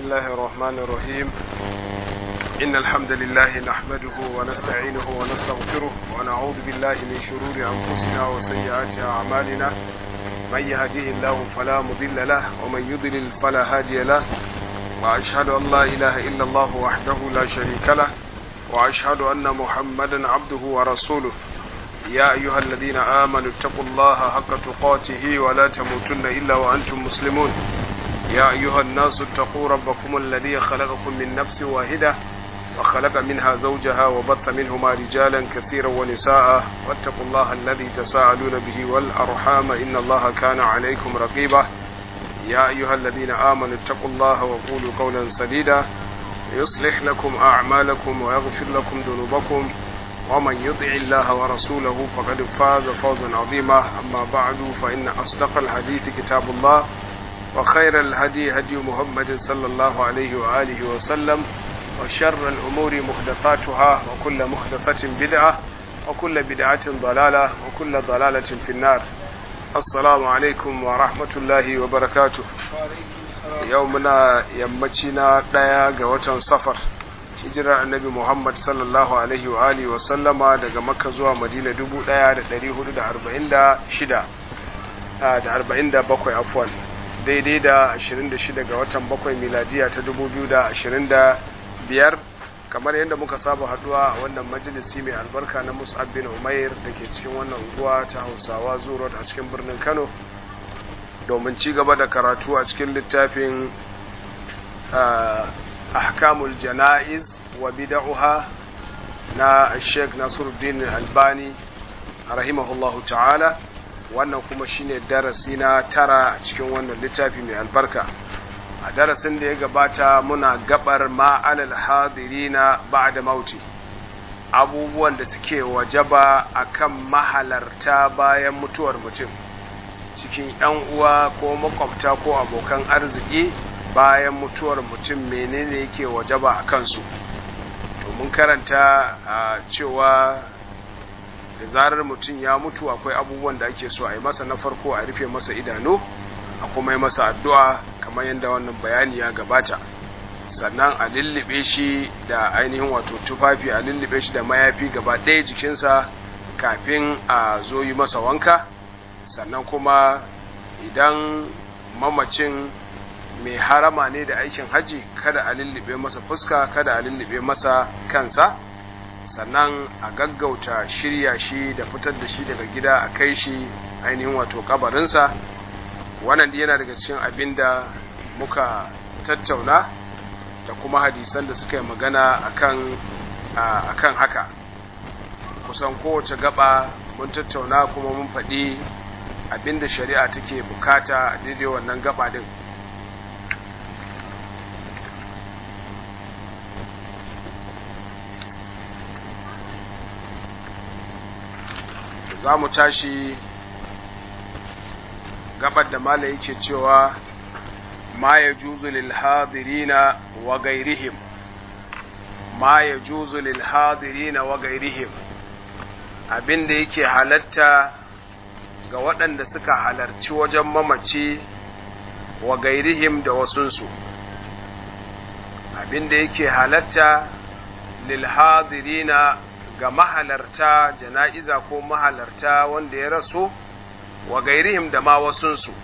الله الرحمن الرحيم إن الحمد لله نحمده ونستعينه ونستغفره ونعوذ بالله من شرور أنفسنا وسيئات أعمالنا من يهديه الله فلا مضل له ومن يضلل فلا هادي له وأشهد أن لا إله إلا الله وحده لا شريك له وأشهد أن محمدا عبده ورسوله يا أيها الذين آمنوا اتقوا الله حق تقاته ولا تموتن إلا وأنتم مسلمون يا أيها الناس اتقوا ربكم الذي خلقكم من نفس واحدة وخلق منها زوجها وبث منهما رجالا كثيرا ونساء واتقوا الله الذي تساءلون به والأرحام إن الله كان عليكم رقيبا يا أيها الذين آمنوا اتقوا الله وقولوا قولا سديدا يصلح لكم أعمالكم ويغفر لكم ذنوبكم ومن يطع الله ورسوله فقد فاز فوزا عظيما أما بعد فإن أصدق الحديث كتاب الله وخير الهدي هدي محمد صلى الله عليه وآله وسلم وشر الأمور محدثاتها وكل محدثة بدعة وكل بدعة ضلالة وكل ضلالة في النار السلام عليكم ورحمة الله وبركاته يومنا يمتنا ديا قوة صفر hijirar annabi Muhammad sallallahu alaihi wa alihi wa sallama daga Makka zuwa Madina 1446 da 47 afwan daidai da 26 ga watan 7 miladiya ta 2025 kamar yadda muka saba haduwa a wannan majalisi mai albarka na Mus'ab bin Umair da ke cikin wannan unguwa ta Hausawa Zuro a cikin birnin Kano domin ci gaba da karatu a cikin littafin ahkamul jana'iz wa bid'uha na Sheikh Nasiruddin Albani rahimahullahu ta'ala wannan kuma shine darasi na tara a cikin wannan littafi mai albarka a darasin da ya gabata muna gabar ma'alal hadirina ba'da mauti abubuwan da suke wajaba akan mahalarta bayan mutuwar mutum cikin 'yan uwa ko makwabta ko abokan arziki bayan mutuwar mutum menene yake wajaba a kansu to mun karanta a cewa da zarar mutum ya mutu akwai abubuwan da ake so a yi masa na farko a rufe masa idanu a kuma yi masa addu'a kamar yadda wannan bayani ya gabata sannan a lullube shi da ainihin wato tufafi a lullube shi da mayafi gaba ɗaya jikinsa kafin a zo yi masa wanka sannan kuma idan mamacin mai harama ne da aikin haji kada a lullube masa fuska kada a lullube masa kansa sannan a gaggauta shirya shi da fitar da shi daga gida a kai shi ainihin wato kabarinsa wannan yana daga cikin abin da muka tattauna da kuma hadisan da suka yi magana akan akan haka kusan kowace gaba mun tattauna kuma mun faɗi abin da shari'a take bukata a daidai wannan gaba din za mu tashi gabar da mala yake cewa ma ya juzu lil hadirina wa gairihim ma ya juzu lil hadirina wa gairihim abinda yake halatta ga waɗanda suka halarci wajen mamaci wa gairihim da wasunsu abinda yake halatta lil hadirina ga mahalarta jana'iza ko mahalarta wanda ya rasu wa gairihim da ma wasunsu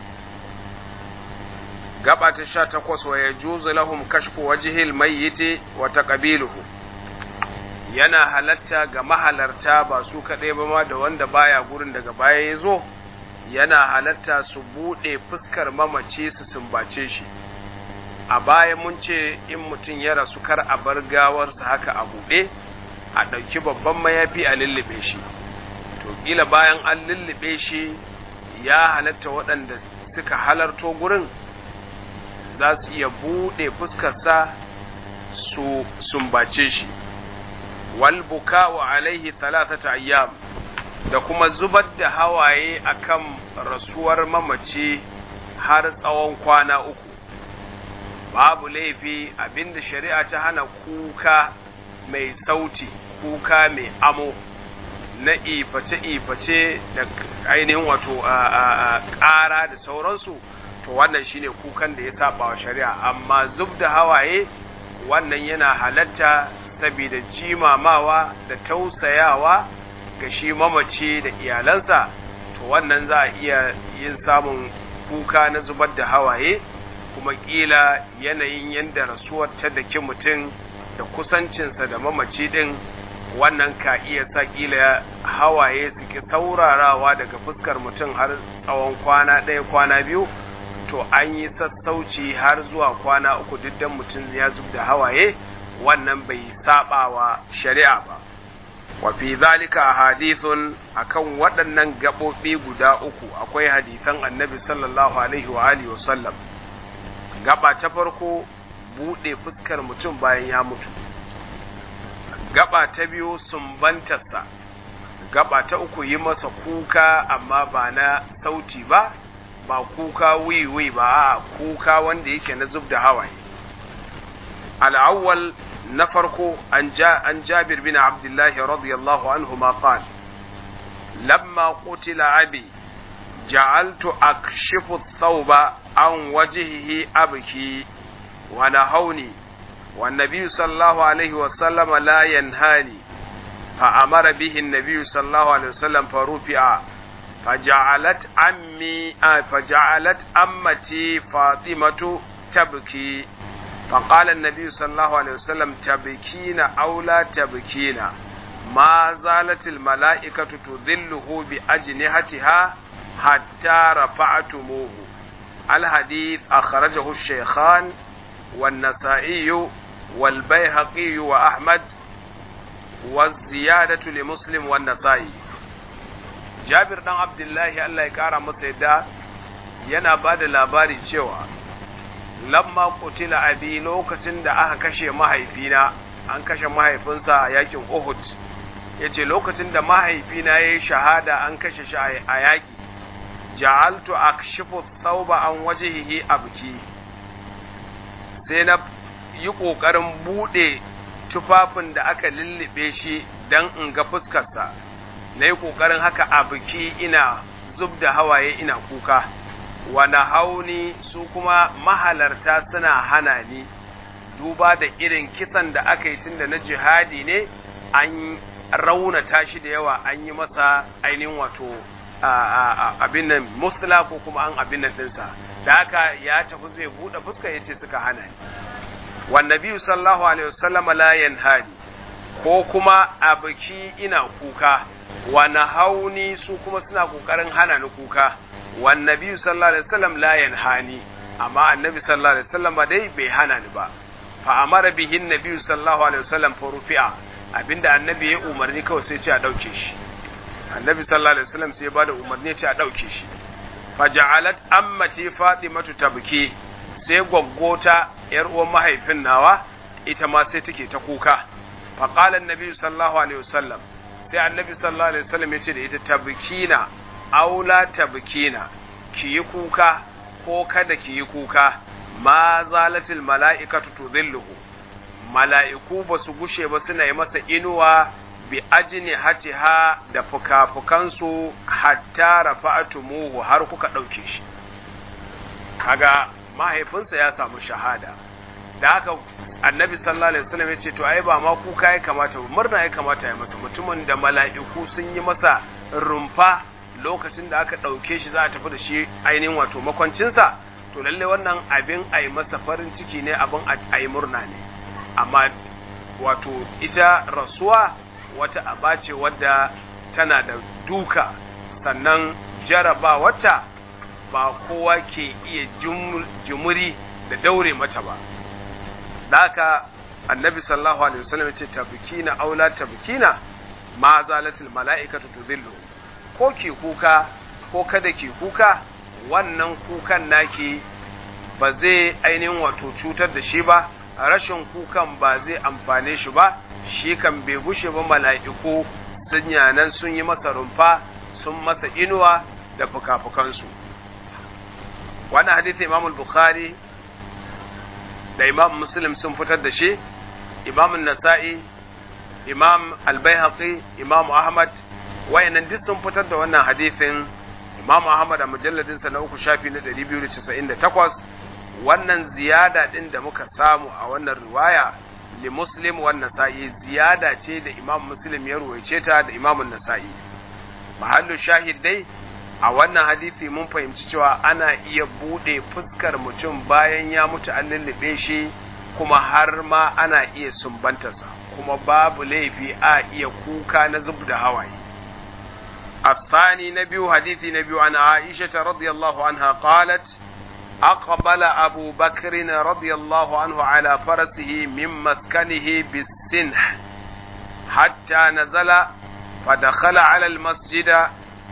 gaba ta sha takwas wa ya juzu lahum kashfu wajihil mayyiti wa taqabiluhu yana halatta ga mahalarta ba su kaɗai ba ma da wanda baya gurin daga baya ya zo yana halatta su buɗe fuskar mamaci su sumbace shi a baya mun ce in mutum ya rasu kar a bar gawarsa haka a buɗe a ɗauki babban mayafi a lullube shi to ƙila bayan an lullube shi ya halatta waɗanda suka halarto gurin za su iya buɗe fuskarsa su sumbace shi wal buka'u alaihi talatata ayyam da kuma zubar da hawaye akan rasuwar mamaci har tsawon kwana uku babu laifi abinda shari'a ta hana kuka mai sauti kuka mai amo na iface-iface da ainihin wato ƙara da sauransu to wannan shine kukan da ya saba wa shari'a amma zub da hawaye wannan yana halatta saboda jimamawa da tausayawa ga shi mamaci da iyalansa to wannan za a iya yin samun kuka na zubar da hawaye kuma kila yanayin yadda rasuwar ta daki mutum da kusancinsa da mamaci din wannan ka iya sa kila hawaye suke saurarawa daga fuskar mutum har tsawon kwana ɗaya kwana biyu to an yi sassauci har zuwa kwana uku duk dan mutum ya zub da hawaye wannan bai saba wa shari'a ba wa fi zalika hadithun akan waɗannan gaɓoɓi guda uku akwai hadisan annabi sallallahu alaihi wa alihi wa sallam gaba ta farko buɗe fuskar mutum bayan ya mutu gaba ta biyu sumbantarsa gaba ta uku yi masa kuka amma ba na sauti ba ba kuka wiwi ba a kuka wanda yake na zub da hawaye al'awwal na farko an jabir bin abdullahi radiyallahu anhu ma qal lamma qutila abi ja'altu akshifu thawba an wajhihi abki wa nahawni wa nabiy sallallahu alaihi wa sallam la yanhani fa amara bihi an-nabiy sallallahu alaihi wa sallam farufi'a فجعلت أمي فجعلت أمتي فاطمة تبكي فقال النبي صلى الله عليه وسلم تبكين أو لا تبكين ما زالت الملائكة تذله بأجنحتها حتى رفعتموه الحديث أخرجه الشيخان والنسائي والبيهقي وأحمد والزيادة لمسلم والنسائي jabir dan abdullahi Allah ya kara masa yadda yana ba da labari cewa lamma kutila abi lokacin da aka kashe mahaifina an kashe mahaifinsa a yakin uhud ya ce lokacin da mahaifina ya yi shahada an kashe shi a yaƙi ja'altu akshifu thawba an wajhihi abki sai na yi ƙoƙarin buɗe tufafin da aka lullube shi don in ga fuskarsa na yi ƙoƙarin haka a biki ina zub da hawaye ina kuka wani hauni su kuma mahalarta suna hana ni duba da irin kisan da aka yi tun da na jihadi ne an raunata shi da yawa an yi masa ainihin wato abin nan musula ko kuma an abin nan ɗinsa da haka ya tafi zai buɗe fuska ya ce suka hana ni wannan biyu sallahu alaihi wasallama la yanhani ko kuma a biki ina kuka wani hauni su kuma suna kokarin hana ni kuka wan nabi sallallahu alaihi wasallam la yanhani amma annabi sallallahu alaihi wasallam dai bai hana ni ba fa amara bihi nabi sallallahu alaihi wasallam fa rufi'a abinda annabi ya umarni kawai sai ce a dauke shi annabi sallallahu alaihi wasallam sai ya bada umarni ya ce a dauke shi fa ja'alat ammati fatimatu tabki sai gwaggota yar uwan mahaifin nawa ita ma sai take ta kuka fa qala annabi sallallahu alaihi wasallam sai annabi sallallahu alaihi wasallam ya ce da ita tabkina aula tabkina ki yi kuka ko kada ki yi kuka ma zalatil mala'ikatu tudhilluhu mala'iku ba su gushe ba suna yi masa inuwa bi ajini hatiha da fuka-fukansu hatta rafa'atumuhu har kuka ɗauke shi kaga mahaifinsa ya samu shahada da haka annabi sallallahu alaihi wasallam ya ce to ai ba ma kuka ya kamata ba murna ya kamata ya masa mutumin da mala'iku sun yi masa rumfa lokacin da aka ɗauke shi za a tafi da shi ainihin wato makwancinsa to lalle wannan abin a yi masa farin ciki ne abin a yi murna ne amma wato ita rasuwa wata aba ce wadda tana da duka sannan jaraba wata ba kowa ke iya jumuri da daure mata ba da haka annabi sallallahu alaihi wasallam ce tabkina aula tabkina ma zalatil mala'ikatu tudhillu ko ki kuka ko kada ki kuka wannan kukan naki ba zai ainihin wato cutar da shi ba rashin kukan ba zai amfane shi ba shi kan bai gushe ba mala'iku sun yanan sun yi masa rumfa sun masa inuwa da fuka-fukansu wannan hadisi imam bukhari da imam muslim sun fitar da shi imam nasa'i imam al-baihaqi imam ahmad wayannan duk sun fitar da wannan hadisin Imam Ahmad a mujalladinsa na uku shafi na 298 wannan ziyada din da muka samu a wannan riwaya li Muslim wan Nasa'i ziyada ce da Imam Muslim ya ruwaice ta da Imam Nasa'i mahallu shahid dai a wannan hadisi mun fahimci cewa ana iya bude fuskar mutum bayan ya mutu an lullube shi kuma har ma ana iya sumbantarsa kuma babu laifi a iya kuka na zub da hawaye الثاني نبي حديث نبي عن عائشة رضي الله عنها قالت أقبل أبو بكر رضي الله عنه على فرسه من مسكنه بالسنح حتى نزل فدخل على المسجد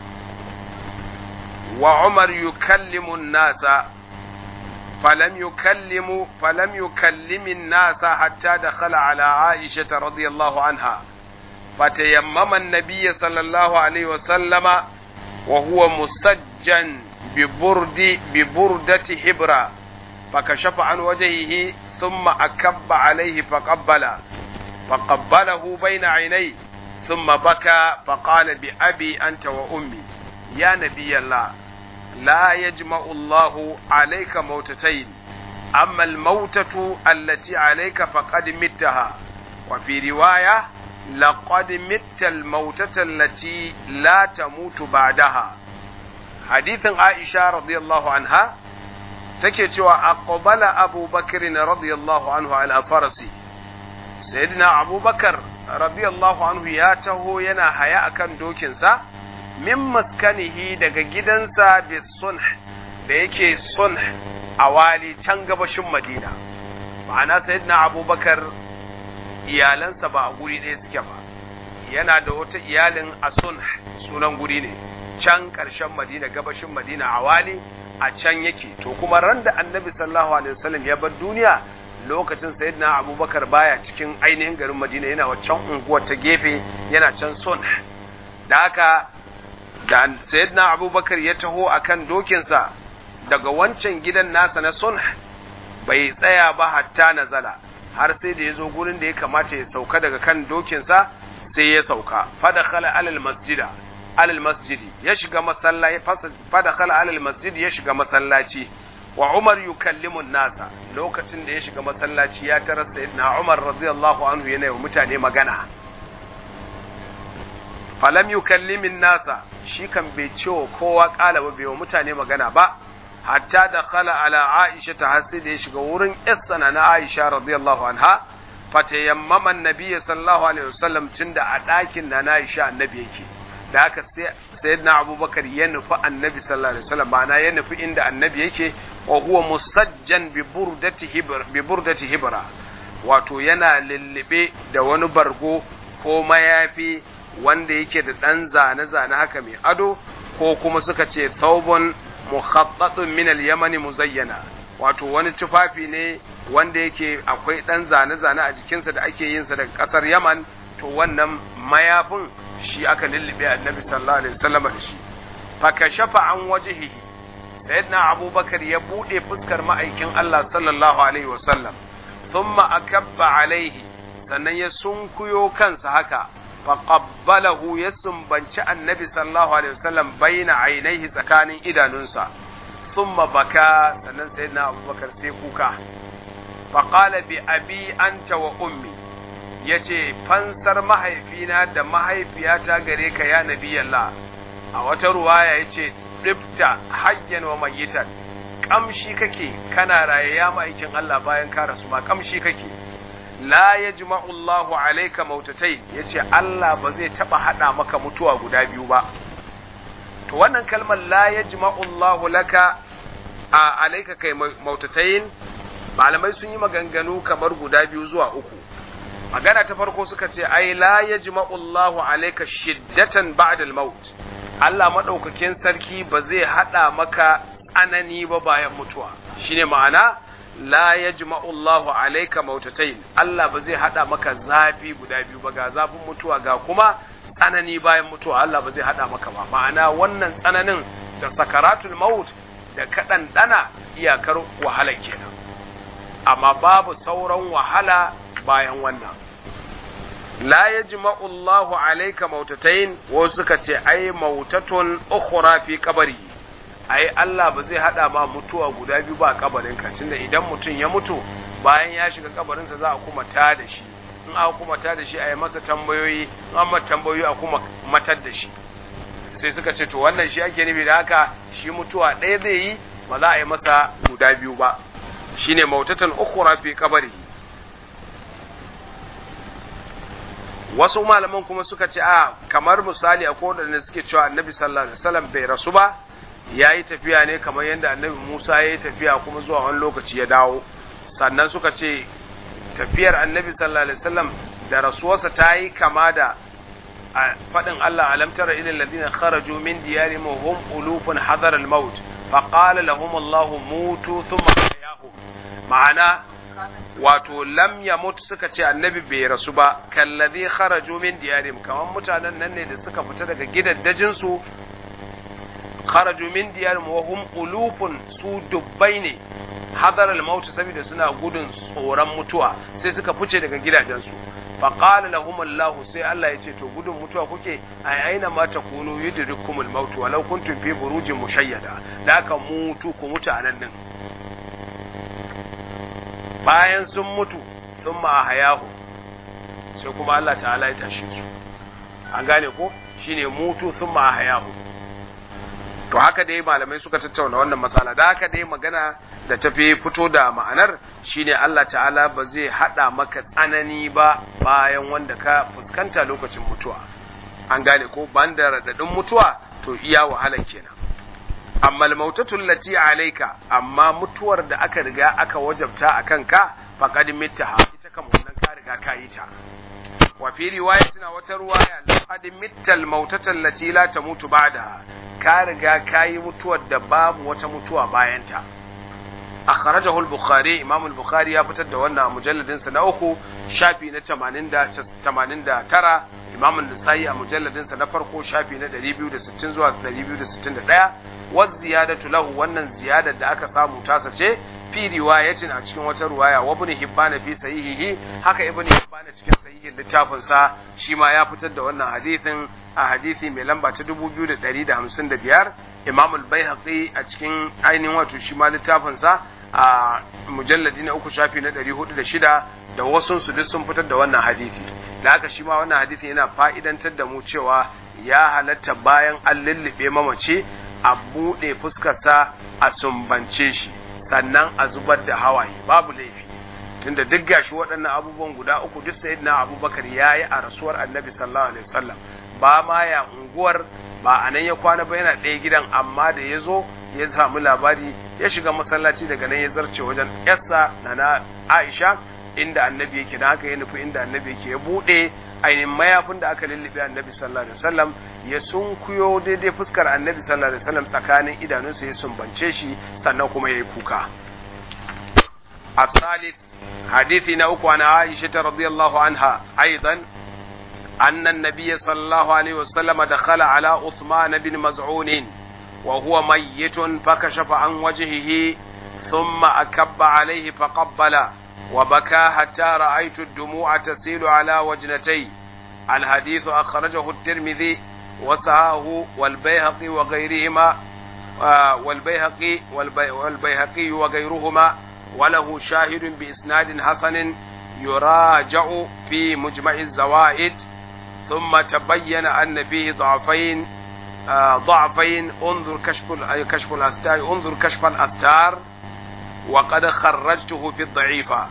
وعمر يكلم الناس فلم يكلم فلم يكلم الناس حتى دخل على عائشة رضي الله عنها فتيمم النبي صلى الله عليه وسلم وهو مسجن ببرد ببردة حبرة فكشف عن وجهه ثم أكب عليه فقبل فقبله بين عينيه ثم بكى فقال بأبي أنت وأمي يا نبي الله لا يجمع الله عليك موتتين أما الموتة التي عليك فقد متها وفي رواية لقد مت الموتة التي لا تموت بعدها حديث عائشة رضي الله عنها تكتوى أقبل أبو بكر رضي الله عنه على فرسي سيدنا أبو بكر رضي الله عنه ياته ينا حياء كان دوكنسا min maskanihi daga gidansa bi sunh da yake sunh a wali can gabashin madina ma'ana sayyidina abubakar iyalansa ba a guri ɗaya suke ba yana da wata iyalin a sunh sunan guri ne can ƙarshen madina gabashin madina a wali a can yake to kuma ran da annabi sallallahu alaihi wasallam ya bar duniya lokacin sayyidina abubakar baya cikin ainihin garin madina yana waccan unguwar ta gefe yana can sunh da haka da sayyidina abubakar ya taho akan dokinsa daga wancan gidan nasa na sulh bai tsaya ba hatta nazala har sai da ya zo gurin da ya kamata ya sauka daga kan dokinsa sai ya sauka fadakhala alal masjida alal masjidi ya shiga masallaci fadakhala alal masjidi ya shiga masallaci wa Umar yukallimu nasa lokacin da ya shiga masallaci ya tarar sayyidina Umar radiyallahu anhu yana yi mutane magana falam yukallimin nasa shi kan bai ce wa kowa kala ba bai wa mutane magana ba hatta da khala ala aisha ta hasi da ya shiga wurin yassana na aisha radiyallahu anha fatayammama annabi sallallahu alaihi wasallam tunda a ɗakin na na aisha annabi yake da haka sai sayyidina abubakar ya nufi annabi sallallahu alaihi wasallam ma'ana ya nufi inda annabi yake wa huwa musajjan bi burdati hibra bi burdati hibra wato yana lullube da wani bargo ko mayafi wanda yake da ɗan zane-zane haka mai ado ko kuma suka ce thawbun mukhattatun min al-yamani muzayyana wato wani tufafi ne wanda yake akwai ɗan zane-zane a jikinsa da ake yin sa daga ƙasar Yaman to wannan mayafin shi aka lullube annabi sallallahu alaihi wasallam da shi fa kashafa an wajhihi sayyidina abubakar ya bude fuskar ma'aikin Allah sallallahu alaihi wasallam thumma akabba alaihi sannan ya sunkuyo kansa haka فقبله يسنبنش النبي صلى الله عليه وسلم بين عينيه سكان إدانونسا ثم بكى سنن سيدنا أبو بكر سيكوكا فقال بأبي أنت وأمي yace fansar mahaifina da mahaifiyata gare ka ya nabi Allah a wata ruwaya yace dibta hayyan wa mayyitan kamshi kake kana raye ya ma'aikin Allah bayan ka rasu ma kamshi kake la ya Allahu alaika mautatai ya ce Allah ba zai taɓa haɗa maka mutuwa guda biyu ba. To wannan kalmar la ya Allahu laka a alaika kai mautatain malamai sun yi maganganu kamar guda biyu zuwa uku. Magana ta farko suka ce ai la ya Allahu alaika shiddatan ba'dal maut. Allah maɗaukakin sarki ba zai haɗa maka tsanani ba bayan mutuwa. Shine ma'ana la yajma'u Allahu alayka mautatain Allah ba zai hada maka zafi guda biyu ba ga zafin mutuwa ga kuma tsanani bayan mutuwa Allah ba zai hada maka ba ma'ana wannan tsananin da sakaratul maut da kadan dana iyakar wahala kenan amma babu sauran wahala bayan wannan la yajma'u Allahu alayka mautatain wasu suka ce ai mautatun ukhra fi qabri ai Allah ba zai hada ma mutuwa guda biyu ba kabarin ka tunda idan mutum ya mutu bayan ya shiga kabarinsa za a kuma ta da shi in aka kuma ta da shi a yi masa tambayoyi in an mata tambayoyi a kuma matar da shi sai suka ce to wannan shi ake nufi da haka shi mutuwa ɗaya zai yi ba za a yi masa guda biyu ba shine mautatan ukhra fi kabari wasu malaman kuma suka ce a kamar misali akwai wadanda suke cewa annabi sallallahu alaihi wasallam bai rasu ba yayi tafiya ne kamar yadda annabi Musa yayi tafiya kuma zuwa wani lokaci ya dawo sannan suka ce tafiyar annabi sallallahu alaihi wasallam da rasuwarsa ta yi kama da faɗin Allah alam tara ilal ladina kharaju min diyarihim hum ulufun hadar al maut fa qala lahum Allah mutu thumma ahyahum ma'ana wato lam yamut suka ce annabi bai rasu ba kalladhi kharaju min diyarihim kaman mutanen nan ne da suka fita daga gidaddajin su kharaju min diyarihim wa hum ulufun su dubbai ne hadar al-maut saboda suna gudun tsoron mutuwa sai suka fice daga gidajensu fa qala lahum Allah sai Allah ya ce to gudun mutuwa kuke ai aina ma takunu yudrikum al-maut walau kuntum fi burujin mushayyada da aka mutu ku mutu anan din bayan sun mutu sun ma hayahu sai kuma Allah ta'ala ya tashe su an gane ko shine mutu sun ma hayahu to haka dai malamai suka tattauna wannan matsala da haka dai magana da tafi fito da ma'anar shine Allah ta'ala ba zai hada maka tsanani ba bayan wanda ka fuskanta lokacin mutuwa an gane ko banda radadin mutuwa to iya wahalar kenan amma al-mautatu allati alayka amma mutuwar da aka riga aka wajabta akan ka faqad mittaha ita kam wannan ka riga ka yi ta wa fi riwayatina wata ruwaya laqad mittal mautata allati la tamutu ba'daha ka riga ka yi mutuwar da babu wata mutuwa bayanta akhrajahu al-bukhari imam al-bukhari ya fitar da wannan mujalladin sa na uku shafi na 89 imam an-nasai a mujalladin sa na farko shafi na 260 zuwa 261 wa ziyadatu lahu wannan ziyadar da aka samu tasa ce fi riwayatin a cikin wata riwaya wa ibn hibban fi sahihihi haka ibn hibban cikin sahihin littafin sa shi ma ya fitar da wannan hadisin a hadisi mai lamba ta 2155 imam al-baihaqi a cikin ainihin wato shi ma littafin sa a mujalladi na uku shafi na 406 da wasu su duk sun fitar da wannan hadisi da haka shi ma wannan hadisi yana fa'idantar da mu cewa ya halatta bayan an lullube mamace a buɗe fuskarsa a sumbance shi sannan a zubar da hawaye babu laifi tunda duk gashi waɗannan abubuwan guda uku duk sayyidina abubakar ya yi a rasuwar annabi sallallahu alaihi wasallam ba ma ya unguwar ba a nan ya kwana ba yana ɗaya gidan amma da ya zo ya samu labari ya shiga masallaci daga nan ya zarce wajen yarsa na na aisha inda annabi yake da haka ya nufi inda annabi yake ya buɗe ainihin mayafin da aka lullube annabi sallallahu alaihi wasallam ya sunkuyo daidai fuskar annabi sallallahu alaihi wasallam tsakanin idanunsa ya sumbance shi sannan kuma ya yi kuka الثالث حديث نوك عن عائشة رضي الله عنها أيضا أن النبي صلى الله عليه وسلم دخل على عثمان بن مزعون وهو ميت فكشف عن وجهه ثم أكب عليه فقبل وبكى حتى رأيت الدموع تسيل على وجنتي الحديث أخرجه الترمذي وسعاه والبيهقي وغيرهما والبيهقي والبيهقي وغيرهما وله شاهد بإسناد حسن يراجع في مجمع الزوائد ثم تبين أن فيه ضعفين ضعفين انظر كشف كشف الأستار انظر كشف الأستار وقد خرجته في الضعيفة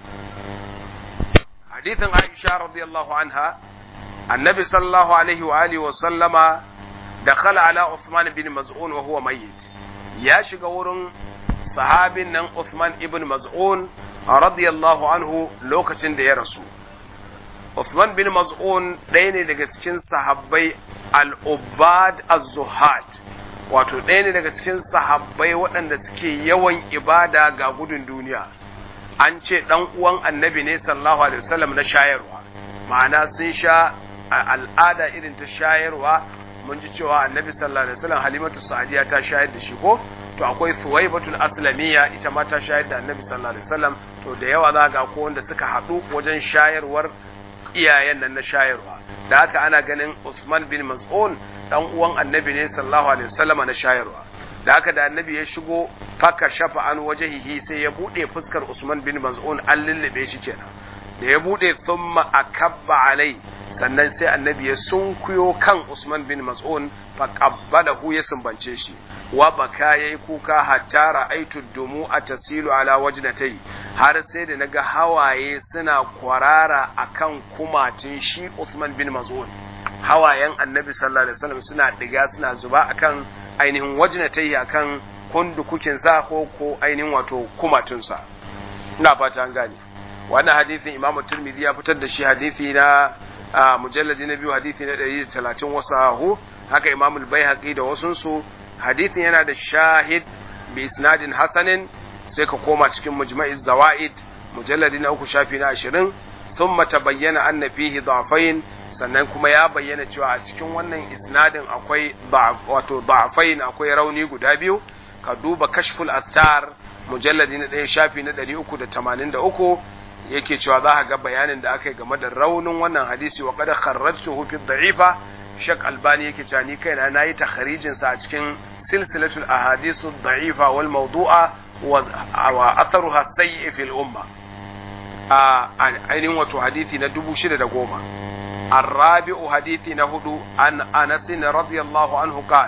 حديث عائشة رضي الله عنها النبي صلى الله عليه وآله وسلم دخل على عثمان بن مزعون وهو ميت يا شغورن sahabin nan Uthman ibn Maz'un radiyallahu anhu lokacin da ya rasu. Uthman bin Maz'un ɗaya ne daga cikin sahabbai al-Ubad az-Zuhad wato ɗaya ne daga cikin sahabbai waɗanda suke yawan ibada ga gudun duniya. An ce ɗan uwan annabi ne sallallahu alaihi wasallam na shayarwa, ma'ana sun sha al'ada irin ta shayarwa mun ji cewa annabi sallallahu alaihi wasallam halimatu sa'diya ta shayar da shi ko to akwai suwaibatul aslamiyya ita ma ta shayar da annabi sallallahu alaihi wasallam to da yawa za ga ko wanda suka haɗu wajen shayarwar iyayen nan na shayarwa da haka ana ganin Usman bin Mas'ud dan uwan annabi ne sallallahu alaihi wasallam na shayarwa da haka da annabi ya shigo faka shafa an wajehihi sai ya bude fuskar Usman bin Mas'ud an lullube shi kenan da ya bude thumma akabba alai sannan sai annabi ya sunkuyo kan Usman bin Mas'ud fa qabbalahu ya sumbance shi wa baka yayi kuka hatta ra'aitu dumu atasilu ala wajnatai har sai da naga hawaye suna kwarara akan kumatin shi Usman bin Mas'ud hawayen annabi sallallahu alaihi wasallam suna diga suna zuba akan ainihin wajnatai akan kundukukin sa ko ko ainihin wato kumatunsa ina fata an gane wannan hadisin imamu turmidi ya fitar da shi hadisi na mujalladi na biyu hadisi na 130 wasahu haka imamu al-baihaqi da wasunsu hadisin yana da shahid bi isnadin hasanin sai ka koma cikin mujma'iz zawaid mujalladi na uku shafi na 20 thumma tabayyana anna fihi da'fain sannan kuma ya bayyana cewa a cikin wannan isnadin akwai wato da'fain akwai rauni guda biyu ka duba kashful astar mujalladi na ɗaya shafi na 383 yake cewa za a ga bayanin da aka yi game da raunin wannan hadisi wa kada kharrajtuhu fi dha'ifa shak albani yake cewa ni kaina nayi takharijin sa a cikin silsilatul ahadithu dha'ifa wal mawdu'a wa atharuha sayyi fil umma a ainihin wato hadisi na 6010 الرابع حديث نهدو عن أنس رضي الله عنه قال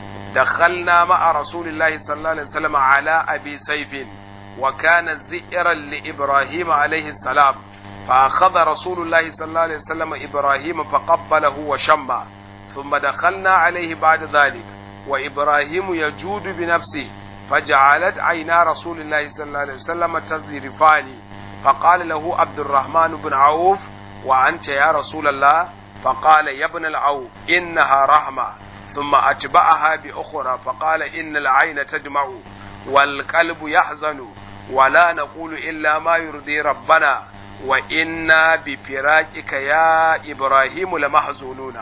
دخلنا مع رسول الله صلى الله عليه وسلم على أبي سيف وكان زئرا لإبراهيم عليه السلام فأخذ رسول الله صلى الله عليه وسلم إبراهيم فقبله وشمى ثم دخلنا عليه بعد ذلك وإبراهيم يجود بنفسه فجعلت عينا رسول الله صلى الله عليه وسلم تذرفان فقال له عبد الرحمن بن عوف وأنت يا رسول الله فقال يا ابن العوف إنها رحمة ثم أتبعها بأخرى فقال إن العين تدمع والقلب يحزن ولا نقول إلا ما يرضي ربنا وإنا بفراقك يا إبراهيم لمحزونون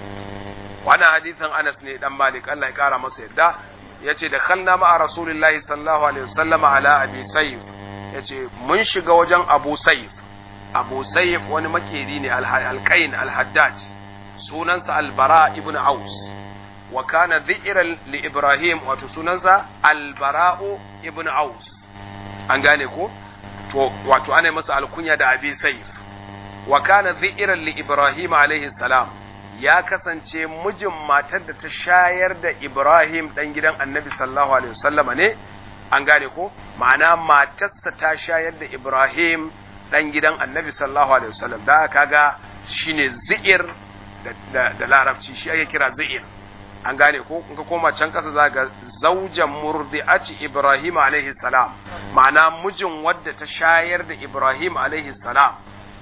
وانا حديث أنس ne dan Malik Allah ya kara masa yadda yace da khalna ma Rasulullahi sallallahu alaihi wasallam ala Abi Sayyid yace mun shiga wajen Abu Sayyid Abu Sayyid wani makeri ne al-Qain al-Haddad sunansa Al-Bara ibn Aus wa kana dhi'ran li Ibrahim wato sunansa Al-Bara'u ibn Aus an gane ko to wato ana masa alkunya da Abi Sayyid wa kana dhi'ran li Ibrahim alaihi salam ya kasance mijin matar da ta shayar da Ibrahim dan gidan Annabi sallallahu alaihi wasallam ne an gane ko ma'ana matarsa ta shayar da Ibrahim dan gidan Annabi sallallahu alaihi wasallam da kaga shine zi'ir da, da, larabci shi ake kira zi'ir an gane ko in ka koma can kasa za ga zaujan murdi'ati Ibrahim alaihi salam ma'ana mijin wadda ta shayar da Ibrahim alaihi salam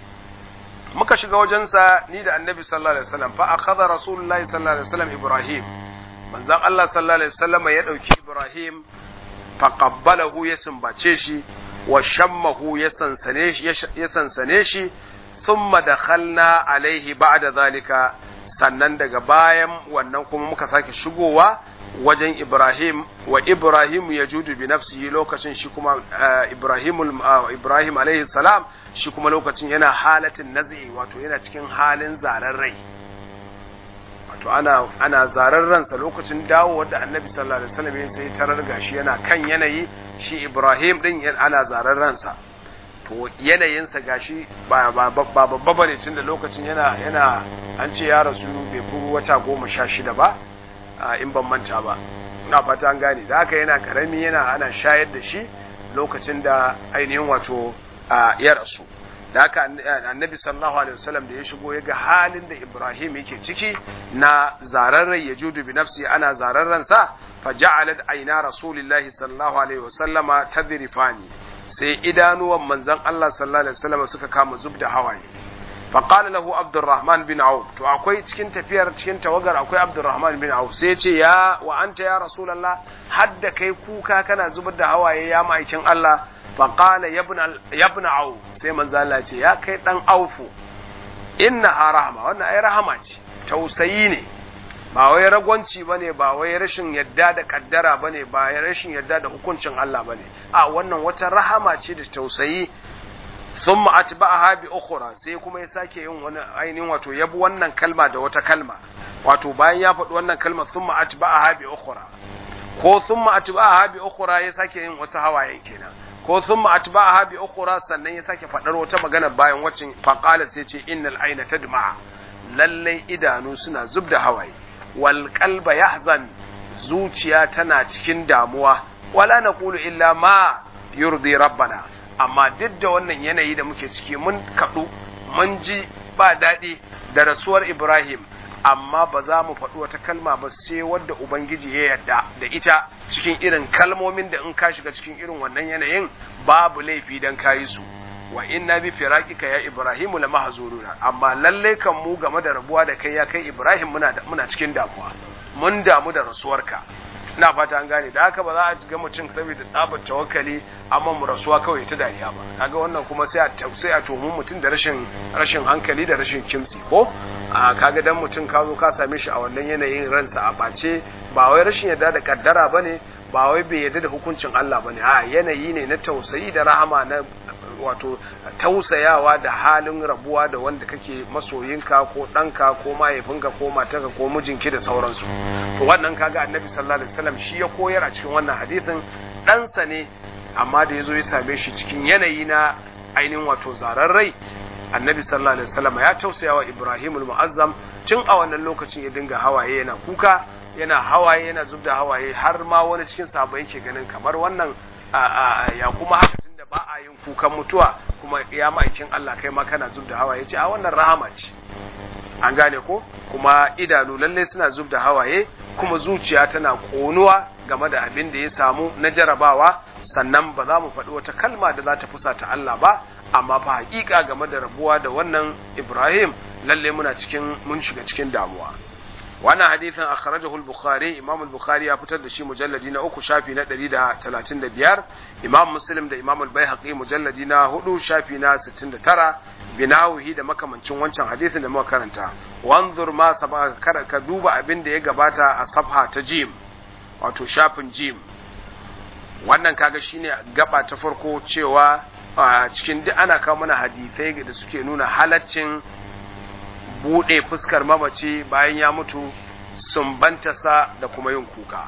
muka shiga wajensa ni da annabi sallallahu alaihi wasallam fa akhadha rasulullahi sallallahu alaihi wasallam ibrahim manzon Allah sallallahu alaihi wasallam ya dauki ibrahim fa qabbalahu ya sumbace shi wa shammahu ya sansane shi ya sansane shi thumma dakhalna alaihi ba'da zalika sannan daga bayan wannan kuma muka sake shigowa wajen Ibrahim wa Ibrahim ya judu bi nafsihi lokacin shi kuma Ibrahim Ibrahim alaihi salam shi kuma lokacin yana halatin nazi wato yana cikin halin zaren rai wato ana ana zaren ransa lokacin dawo da Annabi sallallahu alaihi wasallam sai tarar gashi yana kan yanayi shi Ibrahim din ana zaren ransa to yanayinsa gashi ba babba bane tunda lokacin yana yana an ce ya rasu bai fi wata goma sha shida ba in ban manta ba ina fata an gane da haka yana karami yana ana shayar da shi lokacin da ainihin wato ya rasu da haka annabi sallallahu alaihi wasallam da ya shigo ya ga halin da Ibrahim yake ciki na zararren ya judu bi nafsi ana zararren sa fa ja'alat aina rasulillahi sallallahu alaihi wasallama tadrifani sai idanuwan manzon Allah sallallahu alaihi wasallam suka kama zubda hawaye فقال له عبد الرحمن بن عوف to akwai cikin tafiyar cikin tawagar akwai Abdurrahman bin Auf sai ce ya wa anta ya Rasulullah hadda kai kuka kana zubar da hawaye ya ma'aikin Allah faqala ya ibn Auf sai manzo Allah ce ya kai dan Aufu innaha rahma wannan ai rahama ce tausayi ne ba wai ragwanci bane ba wai rashin yadda da kaddara bane ba rashin yadda da hukuncin Allah bane a wannan wata rahama ce da tausayi thumma atba'aha bi ukhra sai kuma ya sake yin wani ainihin wato yabi wannan kalma da wata kalma wato bayan ya faɗi wannan kalma thumma atba'aha bi ukhra ko thumma atba'aha bi ukhra ya sake yin wasu hawayen kenan ko thumma atba'aha bi ukhra sannan ya sake faɗar wata magana bayan wacin faqala sai ce innal ayna tadma lallai idanu suna zubda hawaye wal qalba yahzan zuciya tana cikin damuwa wala naqulu illa ma yurdi rabbana amma duk da wannan yanayi da muke ciki mun kaɗu mun ji ba daɗi da rasuwar Ibrahim amma ba za mu faɗi wata kalma ba sai wadda Ubangiji ya yarda da ita cikin irin kalmomin da in ka shiga cikin irin wannan yanayin babu laifi dan kayi su wa inna bi firaqika ya Ibrahimu la mahzuruna amma lalle kan mu game da rabuwa da kai ya kai Ibrahim muna muna cikin damuwa mun damu da rasuwarka ina fata an gane da haka ba za a ga mutum saboda tsabar tawakkali amma mu rasuwa kawai ta dariya ba kaga wannan kuma sai a sai a tomu mutum da rashin rashin hankali da rashin kimsi ko a kaga dan mutum ka zo ka same shi a wannan yanayin ransa a bace ba wai rashin yarda da kaddara bane ba wai bai yarda da hukuncin Allah bane a yanayi ne na tausayi da rahama na wato tausayawa da halin rabuwa da wanda kake masoyinka ko ɗanka ko mahaifinka ko matarka ko mijinki da sauransu to wannan kaga annabi sallallahu alaihi wasallam shi ya koyar a cikin wannan hadisin ɗansa ne amma da ya zo ya same shi cikin yanayi na ainihin wato zarar rai annabi sallallahu alaihi wasallam ya tausaya wa ibrahim muazzam tun a wannan lokacin ya dinga hawaye yana kuka yana hawaye yana zubda hawaye har ma wani cikin sahabbai yake ganin kamar wannan ya kuma haka tunda ba a yin kukan mutuwa kuma ya ma'aikin Allah kai ma kana zubda hawaye ce a wannan rahama ce an gane ko kuma idanu lalle suna zubda hawaye kuma zuciya tana konuwa game da abin da ya samu na jarabawa sannan ba za mu faɗi wata kalma da za ta fusata Allah ba amma fa haƙiƙa game da rabuwa da wannan Ibrahim lalle muna cikin mun shiga cikin damuwa wannan hadithin akhrajahu al-bukhari imam al-bukhari ya fitar da shi mujalladi na uku shafi na 135 imam muslim da imam al-baihaqi mujalladi na hudu shafi na 69 binawihi da makamancin wancan hadithin da muka karanta wanzur ma sabaka ka duba abin da ya gabata a safha ta jim wato shafin jim wannan kaga shine gaba ta farko cewa cikin duk ana kawo mana hadisai da suke nuna halaccin buɗe fuskar mamaci bayan ya mutu sumbantarsa da kuma yin kuka.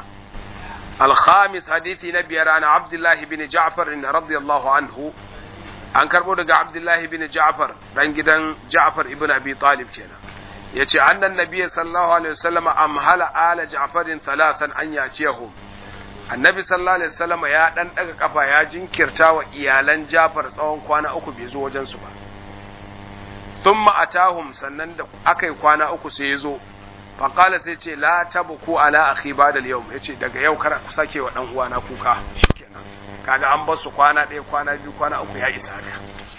Alhamis hadithi na biyar ana Abdullahi bin Ja'far inna radiyallahu anhu an karɓo daga Abdullahi bin Ja'far dan gidan Ja'far ibn Abi Talib kenan. Ya ce annan nabiya sallallahu alaihi wasallam amhala ala Ja'farin thalathan an yaciyahum. Annabi sallallahu alaihi wasallam ya dan daga kafa ya jinkirta wa iyalan Ja'far tsawon kwana uku bai zo wajen su ba. thumma atahum sannan da aka yi kwana uku sai ya zo faƙala sai ce la tabku ala akhi ba'da al-yawm yace daga yau kar ku sake wa dan uwana kuka shikenan kaga an bar su kwana ɗaya kwana biyu kwana uku ya isa ka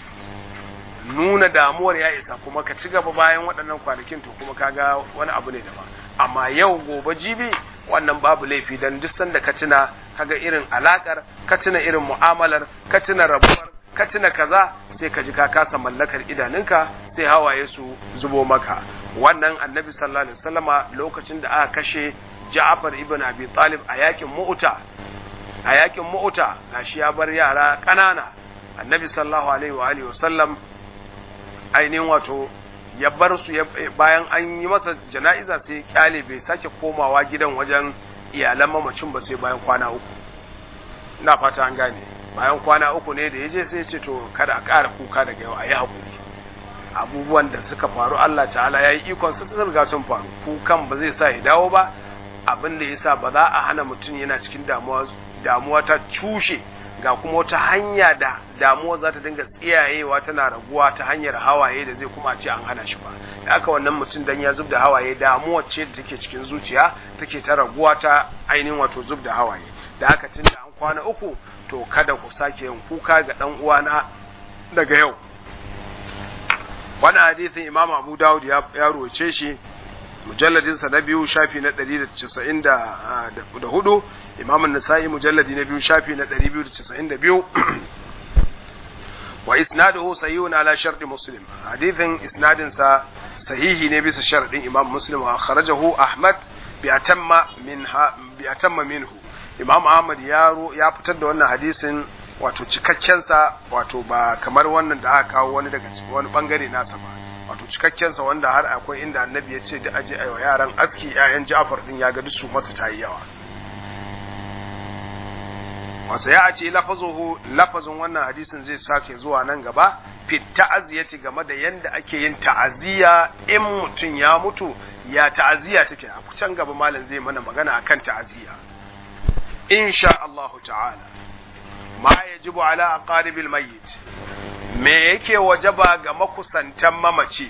nuna damuwar ya isa kuma ka ci gaba bayan waɗannan kwanakin to kuma kaga wani abu ne daban amma yau gobe jibi wannan babu laifi dan duk sanda ka tuna kaga irin alakar ka tuna irin mu'amalar ka tuna rabuwar ka tuna kaza sai ka ji ka kasa mallakar idanunka sai hawaye su zubo maka wannan annabi sallallahu alaihi wasallama lokacin da aka kashe Ja'far ibn Abi Talib a yakin Mu'ta a yakin Mu'ta gashi ya bar yara ƙanana annabi sallallahu alaihi wa alihi wasallam ainihin wato ya bar su bayan an yi masa jana'iza sai kyale bai sake komawa gidan wajen iyalan mamacin ba sai bayan kwana uku ina fata an gane bayan kwana uku ne da ya je sai ce to kada a ƙara kuka daga yau a yi haƙuri abubuwan da suka faru Allah ta'ala ya yi ikon su sun riga sun faru kukan ba zai sa ya dawo ba abin da ya sa ba za a hana mutum yana cikin damuwa damuwa ta cushe ga kuma wata hanya da damuwa za ta dinga tsiyayewa tana raguwa ta hanyar hawaye da zai kuma ce an hana shi ba da aka wannan mutum dan ya zub da hawaye damuwa ce da take cikin zuciya take ta raguwa ta ainihin wato zub da hawaye da aka tun da an kwana uku to kada ku sake yin kuka ga dan uwana daga yau wannan hadisin imam abu dawud ya roce shi mujalladin sa na biyu shafi na 194 imam an-nasa'i mujalladi na biyu shafi na 292 wa isnaduhu sahihun ala shart muslim hadithin isnadin sa sahihi ne bisa sharadin imam muslim wa akhrajahu ahmad bi atamma minha bi atamma minhu imam ahmad ya ya fitar da wannan hadisin wato cikakkensa wato ba kamar wannan da aka kawo wani daga wani bangare nasa ba wato cikakkensa wanda har akwai inda annabi ya ce da aje ayo yaran aski ƴaƴan Ja'far din ya ga duk su masu tayi yawa wasa ya ce lafazuhu lafazin wannan hadisin zai sake zuwa nan gaba fi ta'aziyati game da yanda ake yin ta'aziya in mutum ya mutu ya ta'aziya take a can gaba malam zai mana magana akan ta'aziya insha Allah ta'ala ma yajibu ala aqaribil mayyit me yake wajaba ga makusantan mamaci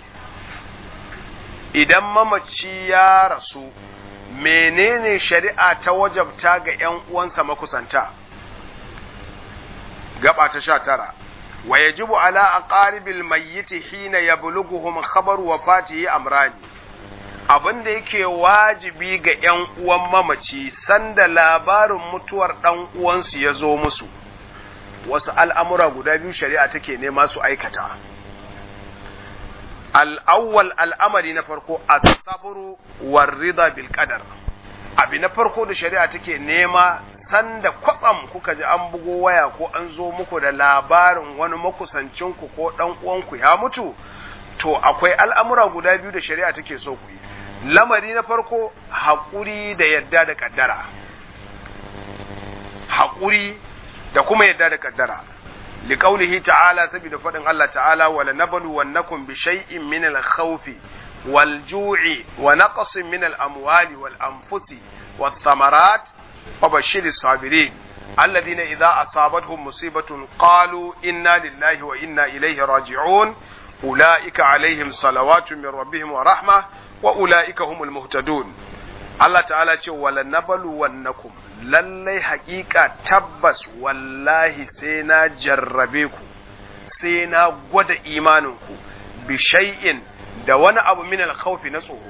idan mamaci ya rasu menene shari'a ta wajabta ga ‘yan uwansa makusanta gaba ta sha tara wa yajibu ala aqaribil mayyiti hina yablughuhum khabar wafatihi amrani abin da yake wajibi ga ‘yan uwan mamaci sanda labarin mutuwar ɗan uwansu ya zo musu wasu al'amura guda biyu shari'a take nema su aikata. Al'awwal al'amari na farko, asaburu warrida bil qadar abi na farko da shari'a take nema sanda kwatsam kuka ji an bugo waya ko an zo muku da labarin wani makusancinku ko ɗan uwanku ya mutu, to akwai al'amura guda biyu da shari'a take so ku yi. Lamari na farko, haƙuri da yadda da ƙaddara. Haƙuri da kuma yadda da kaddara liqaulihi ta'ala saboda fadin Allah ta'ala wala nablu wannakum bi shay'in min al-khawfi wal ju'i wa naqsin min al-amwali wal anfusi wath thamarat wa bashshir as-sabirin alladhina idha asabatuhum musibatun qalu inna lillahi wa inna ilayhi raji'un ulaika alaihim salawatu min rabbihim wa rahmah wa ulaika humul muhtadun Allah ta'ala ce wala nabalu wannakum lallai haƙiƙa tabbas wallahi sai na jarrabe ku sai na gwada imaninku bi shay'in da wani abu min alkhawfi na tsoro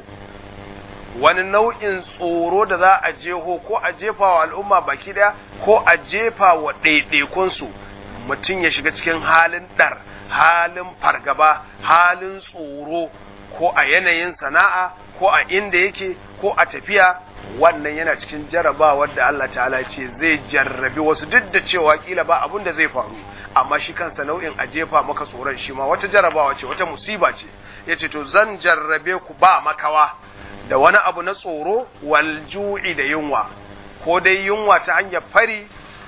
wani nau'in tsoro da za a jeho ko a jefa wa al'umma baki daya ko a jefa wa ɗaiɗaikunsu mutum ya shiga cikin halin ɗar halin fargaba halin tsoro ko a yanayin sana'a ko a inda yake ko a tafiya wannan yana cikin jarabawar da Allah ta'ala ce zai jarrabi wasu duk da cewa kila ba abun da zai faru amma shi kansa nau'in a jefa maka tsoron shi ma wata jarabawa ce wata musiba ce ya ce to zan jarrabe ku ba makawa da wani abu na tsoro wal ju'i da yunwa ko dai yunwa ta hanyar fari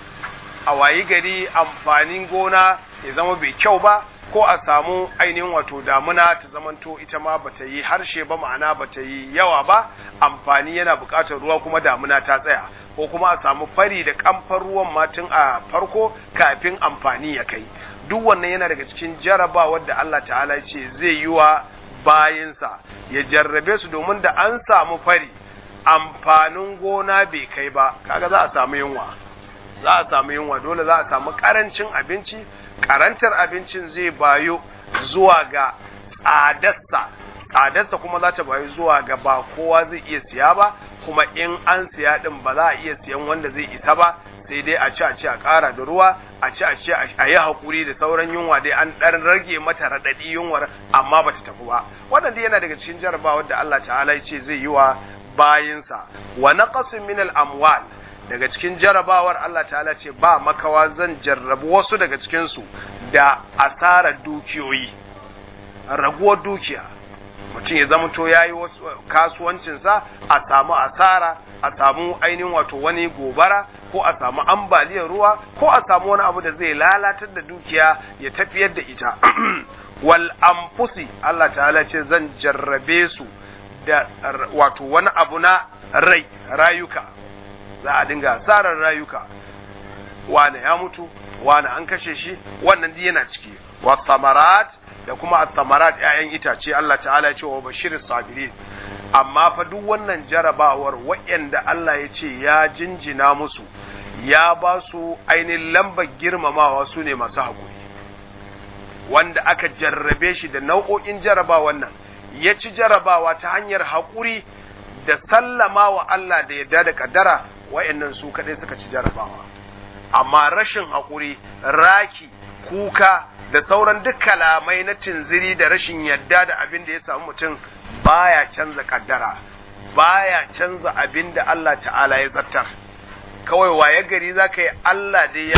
a wayi gari amfanin gona ya zama bai kyau ba ko a samu ainihin wato damuna ta zamanto ita ma bata yi harshe ba ma'ana bata yi yawa ba amfani yana buƙatar ruwa kuma damuna ta tsaya ko kuma a samu fari da kamfan ruwan ma tun a farko kafin amfani ya kai duk wannan yana daga cikin jarabawar da Allah ta'ala ce zai yi wa bayinsa ya jarrabe su domin da an samu fari amfanin gona bai kai ba kaga za a samu yunwa za a samu yunwa dole za a samu karancin abinci karantar abincin zai bayo zuwa ga tsadarsa tsadarsa kuma za ta bayo zuwa ga ba kowa zai iya siya ba kuma in an siya din ba za a iya siyan wanda zai isa ba sai dai a ci a ci a ƙara da ruwa a ci a ci a yi haƙuri da sauran yunwa dai an ɗan rage mata raɗaɗi yunwar amma ba ta tafi ba wannan dai yana daga cikin jarabawar da Allah ta'ala ya ce zai yi wa bayinsa wa naqasin min al-amwal daga cikin jarabawar Allah ta'ala ce ba makawa zan jarrabu wasu daga cikinsu da asarar dukiyoyi raguwar dukiya mutum ya zama to ya yi kasuwancinsa a samu asara a samu ainihin wato wani gobara ko a samu ambaliyar ruwa ko a samu wani abu da zai lalatar da dukiya ya tafiyar da ita wal anfusi Allah ta'ala ce zan jarrabe su da wato wani abu na rai rayuka za a dinga asarar rayuka wane ya mutu wane an kashe shi wannan duk yana ciki wa thamarat da kuma at-thamarat ƴaƴan itace Allah ta'ala ya ce wa bashiris sabirin amma fa duk wannan jarabawar waɗanda Allah ya ce ya jinjina musu ya ba su ainihin lambar girmamawa su ne masu haƙuri wanda aka jarrabe shi da nau'o'in jarabawan nan ya ci jarabawa ta hanyar haƙuri da sallama wa Allah da yadda da kaddara wa'annan su kaɗai suka ci jarabawa amma rashin haƙuri raki kuka da sauran duk kalamai na tinziri da rashin yadda da abin da ya samu mutum baya canza kaddara baya canza abin da Allah ta'ala ya zartar kawai waye gari za ka yi Allah dai ya zartar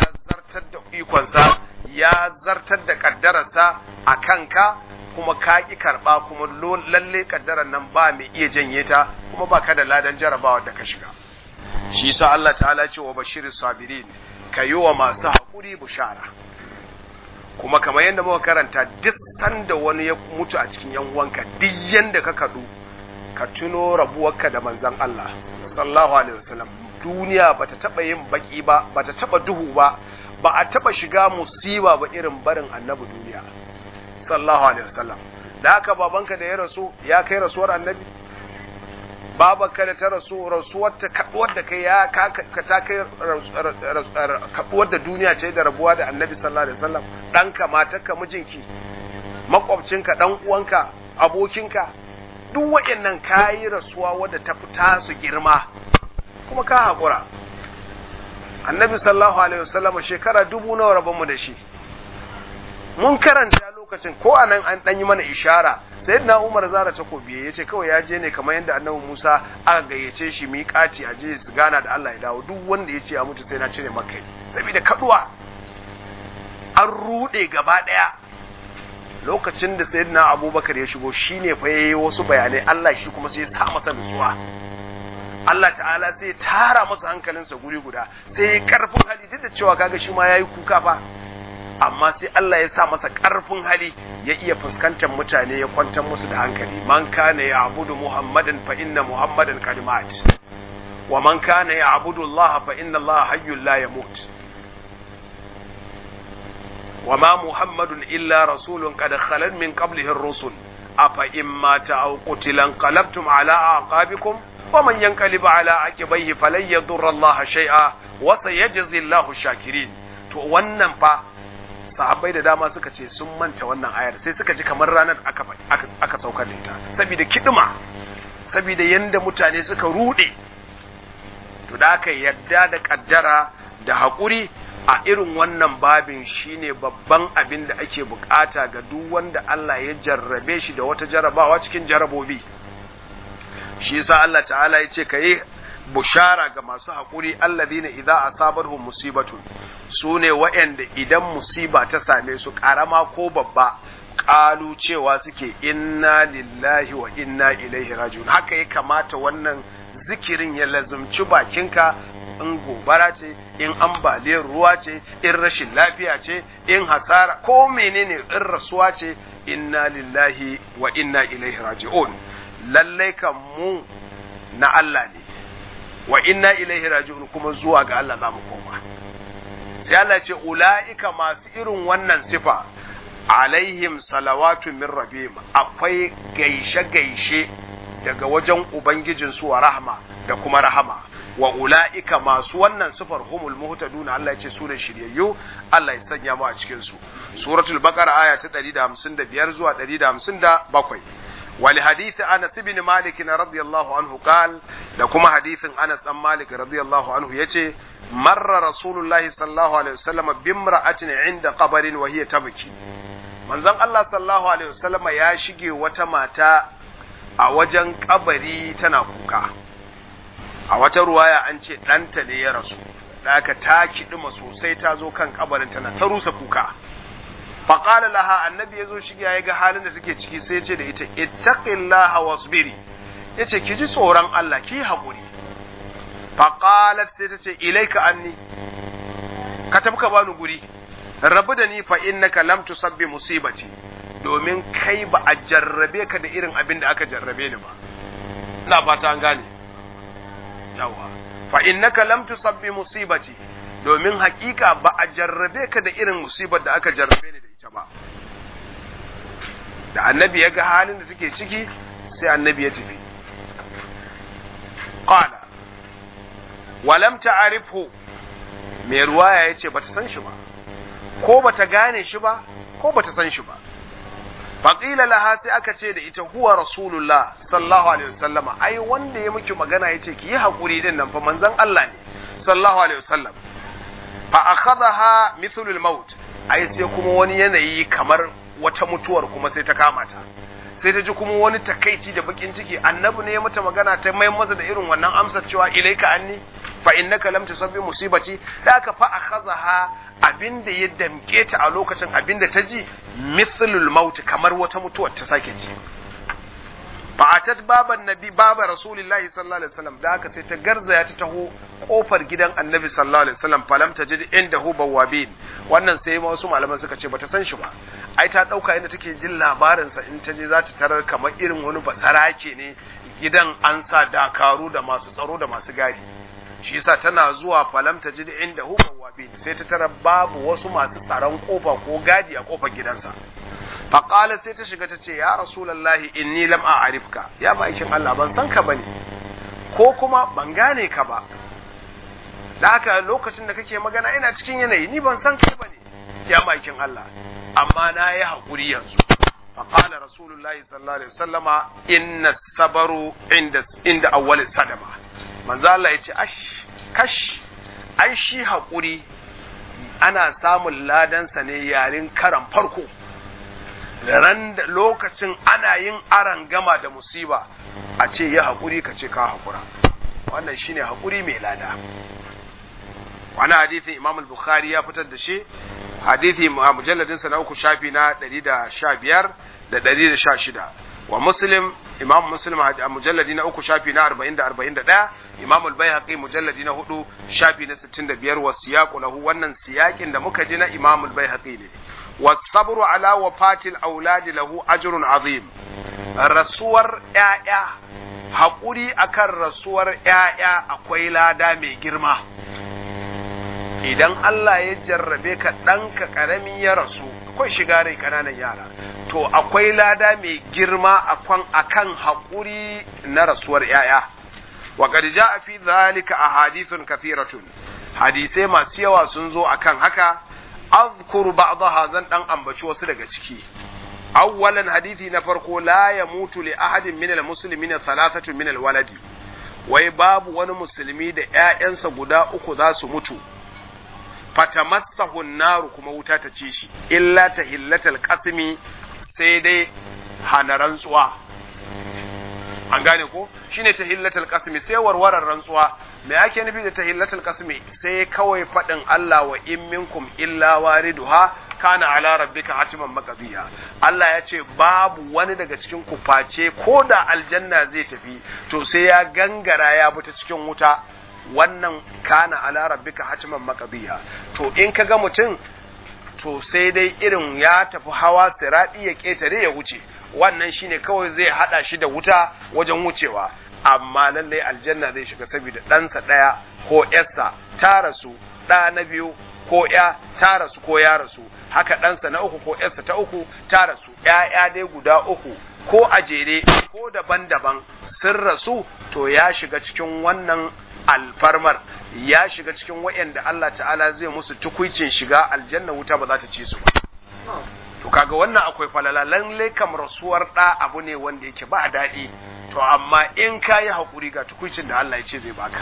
zartar da ikonsa ya zartar da kaddararsa a kanka kuma ka ƙi karɓa kuma lalle kaddarar nan ba mai iya janye ta kuma ba ka da ladan jarabawa da ka shiga shi sa Allah ta'ala ce wa bashirin sabirin ka yi wa masu haƙuri bushara kuma kamar yadda muka karanta duk sanda wani ya mutu a cikin yan uwanka duk yanda ka kaɗu ka tuno rabuwarka da manzon Allah sallallahu alaihi wasallam duniya bata taba yin baki ba bata taba duhu ba ba a taba shiga musiba ba irin barin annabi duniya sallallahu alaihi wasallam da haka babanka da ya rasu ya kai rasuwar annabi babanka da ta rasu rasuwar ta kaduwar da kai ya ka ta kai kaduwar da duniya ce da rabuwa da annabi sallallahu alaihi wasallam danka matarka mijinki makwabcinka dan uwanka abokinka duk waɗannan kayi rasuwa wadda ta fita su girma kuma ka haƙura annabi sallallahu alaihi wasallam shekara dubu nawa rabonmu da shi mun karanta lokacin ko a nan an ɗanyi mana ishara sai na umar zara takobi ya ce kawai ya je ne kamar yadda annabi musa aka gayyace shi miƙati a je su gana da allah ya dawo duk wanda ya ce a mutu sai na cire makai saboda kaduwa an ruɗe gaba ɗaya lokacin da sayyidina abubakar ya shigo shine fa yayi wasu bayanai Allah shi kuma sai ya sa masa nutsuwa Allah ta'ala sai tara masa hankalinsa guri guda sai ya karfin hali duk da cewa kaga shi ma yayi kuka fa amma sai Allah ya sa masa karfin hali ya iya fuskantar mutane ya kwantar musu da hankali man kana ya'budu muhammadan fa inna muhammadan qad mat wa man kana ya'budu Allah fa inna Allah hayyul la yamut وما محمد إلا رسول قد خلت من قبله الرسل أفإن مات أو قتل انقلبتم على أعقابكم ومن ينقلب على عقبيه فلن يضر الله شيئا وسيجزي الله الشاكرين to wannan fa sahabbai da dama suka ce sun manta wannan ayar sai suka ji kamar ranar aka aka saukar da ita saboda kidima saboda yanda mutane suka rude to da aka yadda da kaddara da haƙuri a irin wannan babin shine babban abin da ake bukata ga duk wanda Allah ya jarrabe shi da wata jarrabawa cikin jarrabobi shi yasa Allah ta'ala ya ce kai bushara ga masu haƙuri alladhina idza asabarhum musibatun sune waɗanda idan musiba ta same su ƙarama ko babba ƙalu cewa suke inna lillahi wa inna ilaihi rajiun haka ya kamata wannan zikirin ya lazumci bakinka in gobara ce in ambaliyar ruwa ce in rashin lafiya ce in hasara ko menene in rasuwa ce inna lillahi wa inna ilaihi raji'un lallai kan mu na Allah ne wa inna ilaihi raji'un kuma zuwa ga Allah za mu koma sai Allah ce ula'ika masu irin wannan sifa alaihim salawatu min rabbihim akwai gaishe gaishe daga wajen ubangijinsu wa rahma da kuma rahama wa ula'ika masu wannan sifar humul muhtaduna Allah ya ce su ne shiryayyu Allah ya sanya mu a cikin su suratul baqara aya ta 155 zuwa 157 wal hadith Anas ibn Malik radiyallahu anhu qal da kuma hadithin Anas dan Malik radiyallahu anhu yace marra rasulullah sallallahu alaihi wasallam bimra'atin inda qabrin wa hiya tabki manzon Allah sallallahu alaihi wasallam ya shige wata mata a wajen kabari tana kuka a wata ruwaya an ce ɗanta ne ya rasu da aka ta kiɗima sosai ta zo kan kabarin tana ta rusa kuka faƙala laha annabi ya zo shiga ya ga halin da take ciki sai ce da ita ittaqillaha wasbiri yace ki ji tsoron Allah ki haƙuri faqalat sai ta ce ilaika anni ka tafi ka bani guri rabu da ni fa innaka lam tusabbi musibati domin kai ba a jarrabe ka da irin abin da aka jarrabe ni ba ina fata an gane yawa fa innaka lam tusabbi musibati domin hakika ba a jarrabe ka da irin musibar da aka jarrabe ni da ita ba da annabi ya ga halin da take ciki sai annabi ya tafi qala wa lam ta'rifhu mai ruwaya yace bata san shi ba ko bata gane shi ba ko bata san shi ba faƙila laha sai aka ce da ita huwa rasulullah sallallahu alaihi wasallama ai wanda ya miki magana yace ki yi hakuri din nan fa manzon Allah ne sallallahu alaihi wasallam fa akhadha mithlu al-maut ai sai kuma wani yanayi kamar wata mutuwar kuma sai ta kama ta sai ta ji kuma wani takaici da bakin ciki annabi ne ya mata magana ta mai masa da irin wannan amsar cewa ilaika anni fa innaka lam tusabbi musibati da aka fa akhadha abinda ya damke ta a lokacin abinda ta ji mithlul maut kamar wata mutuwar ta sake ji fa'atat baban nabi baba rasulillahi sallallahu alaihi wasallam da haka sai ta garzaya ta taho kofar gidan annabi sallallahu alaihi wasallam falam tajid indahu bawabin wannan sai ma wasu malaman suka ce bata san shi ba ai ta dauka inda take jin labarin sa in ta je za ta tarar kamar irin wani basarake ne gidan an sa dakaru da masu tsaro da masu gadi shi yasa tana zuwa falam tajid indahu bawabin sai ta tarar babu wasu masu tsaron kofa ko gadi a kofar gidansa faƙala sai ta shiga ta ce ya rasulallahi inni lam a'rifka ya ma'aikin Allah ban san ka bane ko kuma ban gane ka ba da haka lokacin da kake magana ina cikin yanayi ni ban san kai bane ya ma'aikin Allah amma na yi haƙuri yanzu faƙala rasulullahi sallallahu alaihi wasallama inna sabaru inda inda awwal sadama manzo Allah ya ce ash kash ai shi haƙuri ana samun ladansa ne yarin karan farko ran da lokacin ana yin aran gama da musiba a ce ya haƙuri ka ce ka haƙura wannan shine haƙuri mai lada wani hadithin imam al-bukhari ya fitar da shi hadithi a mujalladinsa na uku shafi na 115 da 116 wa muslim imam muslim a mujalladi na uku shafi na 40 da 41 imam al-baihaqi mujalladi na hudu shafi na 65 wa siyaqu lahu wannan siyakin da muka ji na imam al-baihaqi ne والصبر على وفاة الأولاد له أجر عظيم rasuwar ‘ya'ya haƙuri akan rasuwar ‘ya'ya akwai lada mai girma idan Allah ya jarrabe ka ɗanka ƙarami ya rasu akwai shiga rai ƙananan yara to akwai lada mai girma akan haƙuri na rasuwar ‘ya'ya wa qad a fi zalika ahadithun kathiratun hadisai masu yawa sun zo akan haka azkuru ba'daha zan dan ambaci wasu daga ciki awwalan hadisi na farko la yamutu li ahadin min almuslimina thalathatu min alwaladi wai babu wani musulmi da ƴaƴansa guda uku za su mutu fatamassahu naru kuma wuta ta ci shi illa tahillatal qasmi sai dai hana rantsuwa an gane ko shine tahillatul qasmi sai warwarar rantsuwa me ake nufi da tahillatul qasmi sai kawai fadin Allah wa in minkum illa wariduha kana ala rabbika hatiman maqdiya Allah ya ce babu wani daga cikin ku face ko da aljanna zai tafi to sai ya gangara ya bi ta cikin wuta wannan kana ala rabbika hatiman maqdiya to in kaga mutum to sai dai irin ya tafi hawa siradi ya ketare ya wuce wannan shine kawai zai hada shi da wuta wajen wucewa amma lallai aljanna zai shiga saboda ɗansa ɗaya ko ƴarsa ta rasu ɗa na biyu ko ƴa ta rasu ko ya rasu haka ɗansa na uku ko ƴarsa ta uku ta rasu ƴaƴa dai guda uku ko a jere ko daban-daban sun rasu to ya shiga cikin wannan alfarmar ya shiga cikin waɗanda Allah ta'ala zai musu tukuicin shiga aljanna wuta ba za ta ci su ba to kaga wannan akwai falala lalle kam rasuwar da abu ne wanda yake ba daɗi to amma in ka yi haƙuri ga tukuncin da Allah ya ce zai baka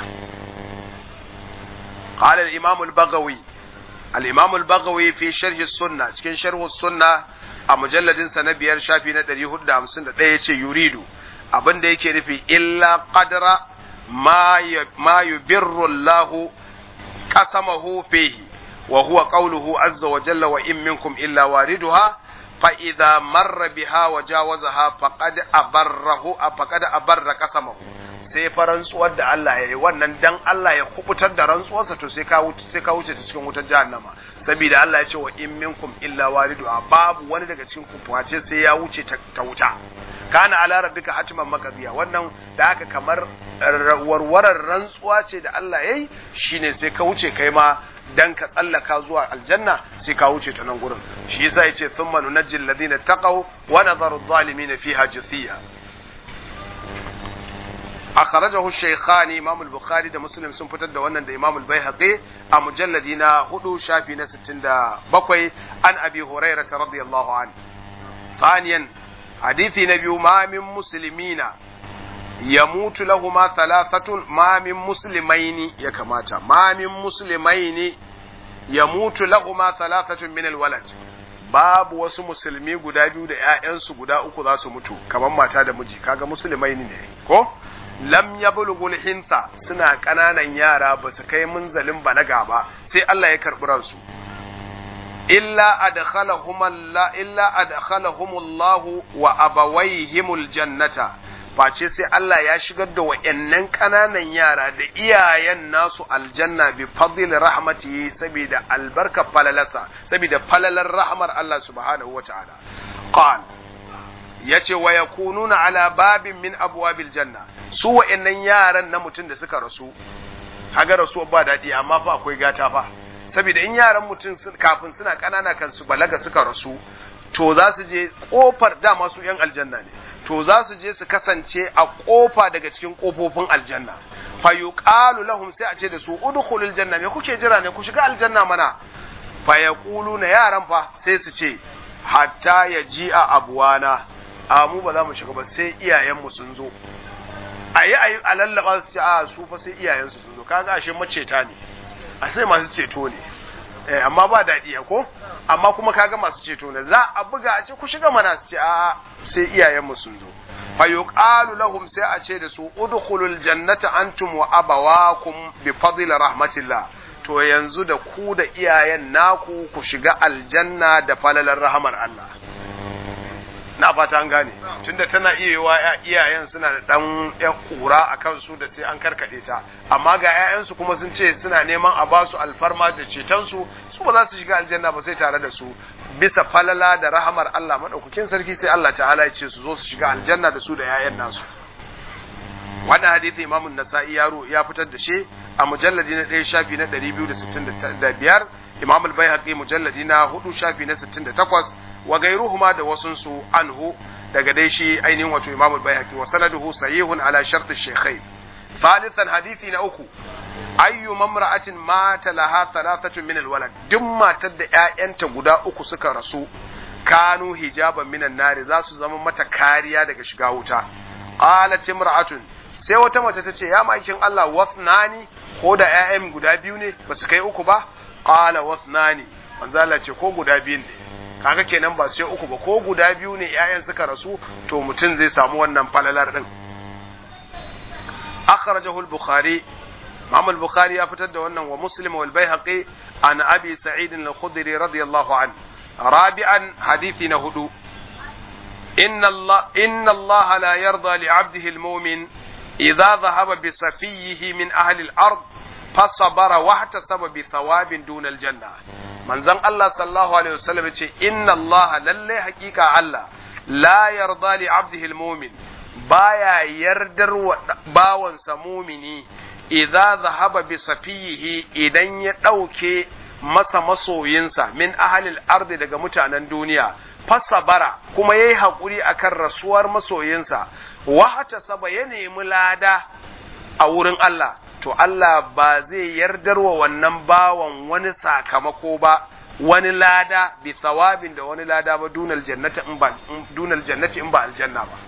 قال الإمام البغوي الإمام البغوي في شرح السنة cikin شرح السنة a mujalladin sa na biyar shafi na 451 yace yuridu abin da yake nufi illa qadra ma ma yubirru Allah qasamahu fihi وهو قوله عز وجل وإن منكم إلا واردها فإذا مر بها وجاوزها فقد أبره فقد أبر قسمه sai fa rantsuwar da Allah ya yi wannan dan Allah ya kubutar da rantsuwarsa to sai ka wuce sai ka wuce ta cikin wutar jahannama saboda Allah ya ce wa in minkum illa waridu babu wani daga cikin ku face sai ya wuce ta wuta kana ala rabbika hatiman maqdiya wannan da haka kamar warwarar rantsuwa ce da Allah yayi shine sai ka wuce kai ma dan ka tsallaka zuwa aljanna sai ka wuce ta nan gurin shi yasa yace thumma nunajjil ladina taqaw wa nadharu adh-dhalimin fiha jithiya akhrajahu shaykhan imam al-bukhari da muslim sun fitar da wannan da imam al-baihaqi a mujalladi na 4 shafi na 67 an abi hurairah radiyallahu an thaniyan hadithi na biyu ma min muslimina yamutu lahuma thalathatun ma min muslimaini ya kamata ma min muslimaini yamutu lahuma thalathatun min alwalad babu wasu musulmi guda biyu da ƴaƴansu guda uku za su mutu kamar mata da miji kaga musulmaini ne ko lam yablughul hinta suna ƙananan yara ba su kai munzalin balaga ba sai Allah ya karɓi ransu illa adkhalahum Allah illa adkhalahumullahu wa abawaihimul jannata face sai Allah ya shigar da wa'yannan ƙananan yara da iyayen nasu aljanna bi fadil rahmatihi saboda albarka falalasa saboda falalar rahmar Allah subhanahu wa ta'ala qal yace wa yakununa ala babin min abwabil janna su wa'yannan yaran na mutum da suka rasu kaga rasu ba daɗi amma fa akwai gata fa saboda in yaran mutum kafin suna ƙanana kan su balaga suka rasu to za su je kofar dama su yan aljanna ne to za su je su kasance a kofa daga cikin kofofin aljanna fa yuqalu lahum sai a ce da su udkhulul janna me kuke jira ne ku shiga aljanna mana fa yaquluna yaran fa sai su ce hatta yaji a abuwana a mu ba za mu shiga ba sai iyayen mu sun zo ayi ayi a lallaba su ce a su fa sai iyayen su sun zo kaga ashe maceta ne a sai masu ceto ne eh amma ba daɗi ko amma kuma kaga masu ceto ne za a buga a ce ku shiga mana su ce a sai iyayenmu sun zo fa yuqalu lahum sai a ce da su udkhulul jannata antum wa abawakum bi fadli rahmatillah to yanzu da ku da iyayen naku ku shiga aljanna da falalar rahmar Allah na fata an gane tunda tana iya yiwa iyayen suna da dan yan kura a kansu da sai an karkade ta amma ga 'ya'yansu kuma sun ce suna neman a ba su alfarma da cetonsu su ba za su shiga aljanna ba sai tare da su bisa falala da rahamar Allah madaukakin sarki sai Allah ta'ala ya ce su zo su shiga aljanna da su da 'ya'yan nasu wannan hadisi Imam Nasa'i yaro ya fitar da shi a mujalladi na 1 shafi na 265 Imam Al-Baihaqi mujalladi na 4 shafi na 68 wa gairuhuma da wasunsu anhu daga dai shi ainihin wato Imam al-Baihaqi wa sanaduhu sahihun ala shart ash-shaykhain thalithan hadisi na uku ayyu mamra'atin mata laha thalathatu min al-walad duk matar da ƴaƴanta guda uku suka rasu kanu hijaban minan nari za su zama mata kariya daga shiga wuta qalat imra'atun sai wata mace ta ce ya maikin Allah wasnani ko da ƴaƴan guda biyu ne ba su kai uku ba qala wasnani manzo Allah ce ko guda biyu ne kaga kenan ba sai uku ba ko guda biyu ne ƴaƴan suka rasu to mutum zai samu wannan falalar din akhrajahu al-bukhari Imam al-Bukhari ya fitar da wannan wa Muslim wal Baihaqi an Abi Sa'id al-Khudri radiyallahu an rabi'an hadithi na hudu inna Allah inna Allah la yarda li 'abdihi al-mu'min idha dhahaba bi safiyhi min ahli al-ard fasabara wa ihtasaba bi thawabin duna al-janna manzon Allah sallallahu alaihi wasallam ce inna Allah lalle hakika Allah la yarda li 'abdihi al-mu'min baya yardar wa bawansa mumini idza zahaba bi safiyihi idan ya ɗauke masa masoyinsa min ahalil ardi daga mutanen duniya fasabara kuma yayi haƙuri akan rasuwar masoyinsa wahata saba ya nemi lada a wurin Allah to Allah ba zai yardar wa wannan bawan wani sakamako ba wani lada bi thawabin da wani lada ba dunal jannati in ba dunal jannati in ba aljanna ba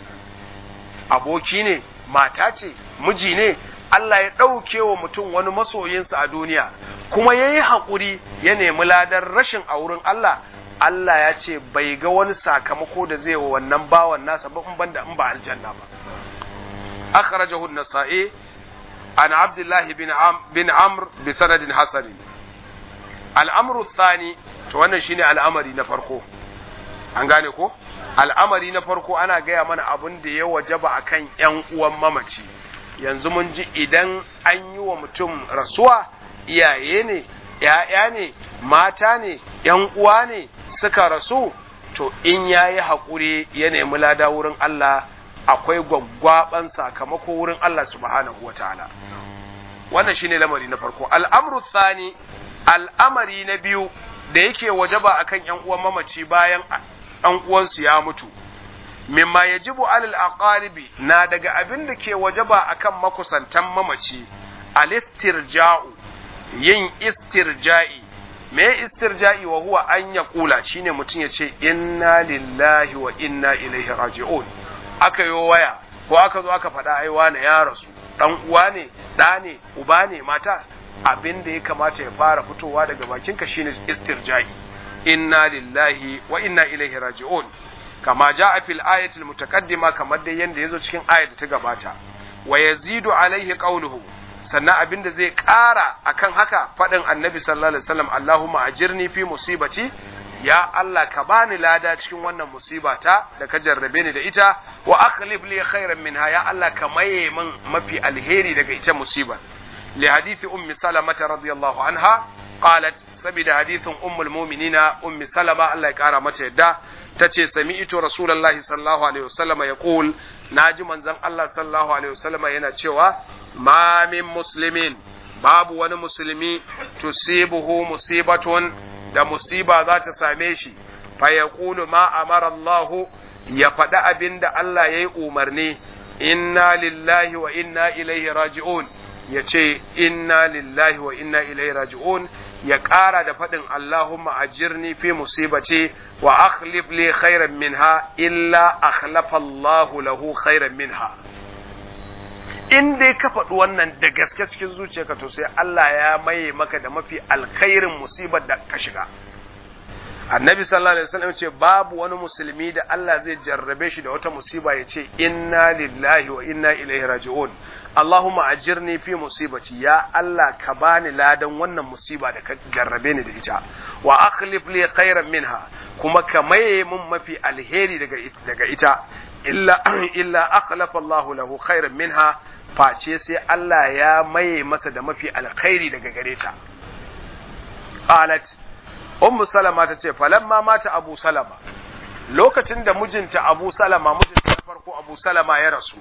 aboki ne mata ce miji ne Allah ya ɗauke wa mutum wani masoyinsa a duniya kuma ya yi haƙuri ya nemi ladar rashin a wurin Allah Allah ya ce bai ga wani sakamako da zai wa wannan bawan nasa ba in banda in ba aljanna ba akhrajahu an-nasa'i an abdullah bin am bin amr bi sanadin hasan al-amru thani to wannan shine al'amari na farko an gane ko al'amari na farko ana gaya mana abin da ya wajaba akan ƴan uwan mamaci yanzu mun ji idan an yi wa mutum rasuwa iyaye ne ‘ya'ya ne mata ne ‘yan uwa ne suka rasu to in ya yi haƙuri ya nemi lada wurin Allah akwai gwaggwaɓan sakamako wurin Allah subhanahu wa ta'ala wannan shine lamari na farko al'amru thani al'amari na biyu da yake wajaba akan ‘yan uwan mamaci bayan ɗan uwansu ya mutu mimma yajibu alal aqaribi na daga abin da ke wajaba akan makusantan mamaci alistirja'u yin istirja'i me istirja'i wa huwa an ya kula shine mutum ya ce inna lillahi wa inna ilaihi raji'un aka yi waya ko aka zo aka faɗa ai wane ya rasu dan uwa ne ɗa ne uba ne mata abin da ya kamata ya fara fitowa daga bakinka shine istirja'i inna lillahi wa inna ilaihi raji'un kama ja a fil ayatul mutaqaddima kamar dai yanda yazo cikin ayat ta gabata wa yazidu alaihi qawluhu sannan abin da zai ƙara akan haka faɗin annabi sallallahu alaihi wasallam Allahumma ajirni fi musibati ya Allah ka bani lada cikin wannan musibata da ka jarrabe ni da ita wa akhlif li khairan minha ya Allah ka maye min mafi alheri daga ita musibar li hadithi ummi salama radiyallahu anha qalat sabida hadithin ummul mu'minina ummi salama Allah ya kara mata yadda tace sami'tu rasulullahi sallallahu alaihi wasallam yaqul naji manzon Allah sallallahu alaihi wasallam yana cewa ma min muslimin babu wani musulmi tusibuhu musibatun da musiba za ta same shi fa yaqulu ma amara Allah ya faɗi abin da Allah ya yi umarni inna lillahi wa inna ilaihi raji'un ya ce inna lillahi wa inna ilaihi raji'un ya ƙara da faɗin Allahumma ajirni fi musibati wa akhlif li khairan minha illa akhlafa Allahu lahu khairan minha in dai ka faɗi wannan da gaske cikin zuciyarka to sai Allah ya maye maka da mafi alkhairin musibar da ka shiga annabi sallallahu alaihi wasallam ce babu wani musulmi da Allah zai jarrabe shi da wata musiba ya ce inna lillahi wa inna ilaihi raji'un Allahumma ajirni fi musibati ya Allah ka bani ladan wannan musiba da ka jarrabe ni da ita wa akhlif li khairan minha kuma ka maye mun mafi alheri daga daga ita illa illa akhlafa Allahu lahu khairan minha face sai Allah ya maye masa da mafi alkhairi daga gare ta qalat ummu salama ta ce falamma mata abu salama lokacin da mijinta abu salama mijinta na farko abu salama ya rasu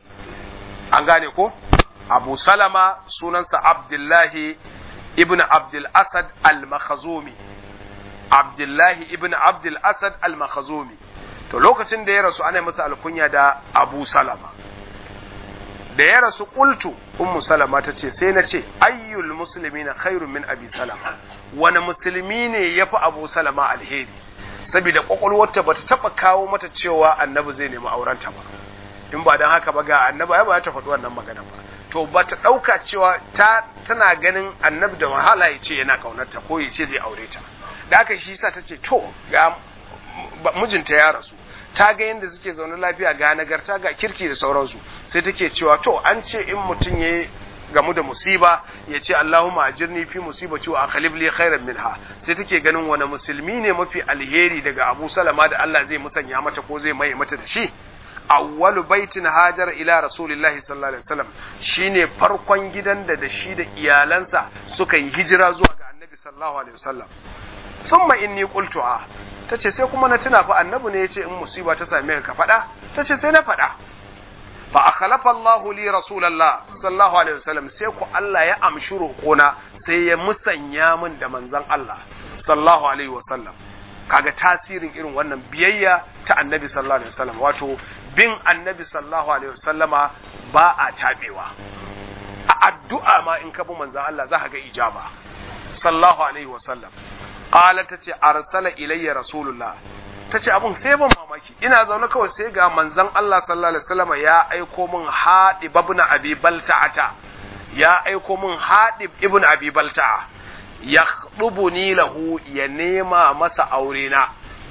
an gane ko abu salama sunansa abdullahi ibn abdul asad al-makhazumi abdullahi ibn abdul asad al-makhazumi to lokacin da ya rasu ana masa alkunya da abu salama da ya rasu qultu ummu salama ta ce sai na ce ayyul muslimina khairun min abi salama wani musulmi ne ya fi abu salama alheri saboda kwakwalwarta ba ta taɓa kawo mata cewa annabi zai nemi aurenta ba in ba don haka ba ga annabi ya ba ta faɗi wannan magana ba to ba ta ɗauka cewa ta tana ganin annabi da wahala ya ce yana ƙaunarta ko ya ce zai aure ta da haka shi sa ta ce to ga mijinta ya rasu ta ga yadda suke zaune lafiya ga nagarta ga kirki da sauransu sai take cewa to an ce in mutum ya gamu da musiba ya ce Allahumma ajirni fi musibati wa akhlif li khairan minha sai take ganin wani musulmi ne mafi alheri daga Abu Salama da Allah zai musanya mata ko zai maye mata da shi awwalu baitin hajar ila rasulillahi sallallahu alaihi wasallam shine farkon gidan da da shi da iyalansa suka yi hijira zuwa ga annabi sallallahu alaihi wasallam thumma inni qultu a tace sai kuma na tuna fa annabi ne yace in musiba ta same ka faɗa tace sai na faɗa fa akhlafa Allah li rasulullah sallallahu alaihi wasallam sai ku Allah ya amshi roƙona sai ya musanya min da manzon Allah sallallahu alaihi wasallam kaga tasirin irin wannan biyayya ta annabi sallallahu alaihi wasallam wato bin annabi sallallahu alaihi wasallama ba a tabewa a addu'a ma in ka bi manzon Allah za ka ga ijaba sallallahu alaihi wasallam qala tace arsala ilayya rasulullah tace abun sai ban mamaki ina zaune kawai sai ga manzon Allah sallallahu alaihi wasallama ya aiko min hadib ibn abi balta'ata ya aiko min hadib ibn abi balta'a ya ni lahu ya nema masa aure na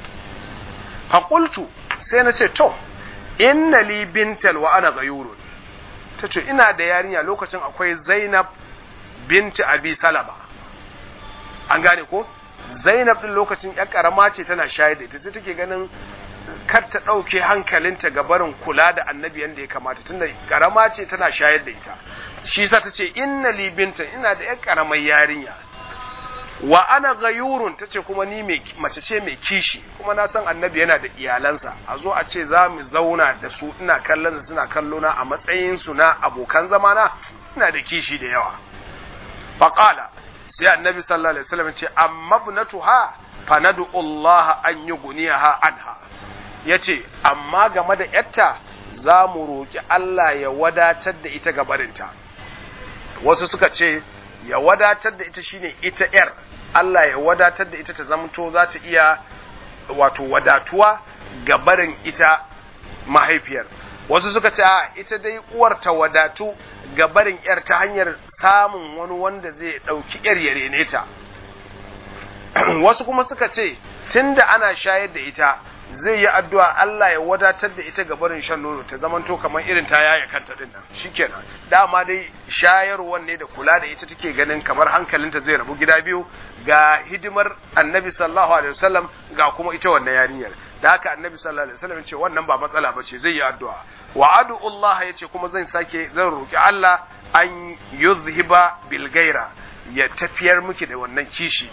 faƙultu sai na ce to inna li bintal wa ana gayurun ta ce ina da yarinya lokacin akwai zainab binti abi salama an gane ko zainab din lokacin ya karama ce tana shayar da ita sai take ganin kar ta ɗauke hankalinta ga barin kula da annabi yadda ya kamata tunda karama ce tana shayar da ita shi sa ta ce inna li bintan ina da yan karamar yarinya wa ana gayurun ta ce kuma ni mace ce mai kishi kuma na san annabi yana da iyalansa a zo a ce za mu zauna da su ina kallon suna kallona a matsayin su na abokan zamana ina da kishi da yawa faqala sai annabi sallallahu alaihi wasallam ce amma ibnatuha fa nad'u Allah an yughniha anha yace amma game da yatta za mu roki Allah ya wadatar da ita gabarinta wasu suka ce ya wadatar da ita shine ita yar Allah ya wadatar da ita ta zamto za ta iya wato wadatuwa ga barin ita mahaifiyar wasu suka ce a ita dai uwar ta wadatu ga barin yar ta hanyar samun wani wanda zai ɗauki yar ya rene ta wasu kuma suka ce tunda ana shayar da ita zai yi addu'a Allah ya wadatar da ita ga barin shan nono ta zamanto kamar irin ta yaya kanta din nan shikenan dama dai shayarwar ne da kula da ita take ganin kamar hankalinta zai rabu gida biyu ga hidimar annabi sallallahu alaihi wasallam ga kuma ita wannan yarinyar da haka annabi sallallahu alaihi wasallam ce wannan ba matsala bace zai yi addu'a wa adu Allah yace kuma zan sake zan roki Allah an yuzhiba bil gaira ya tafiyar miki da wannan kishi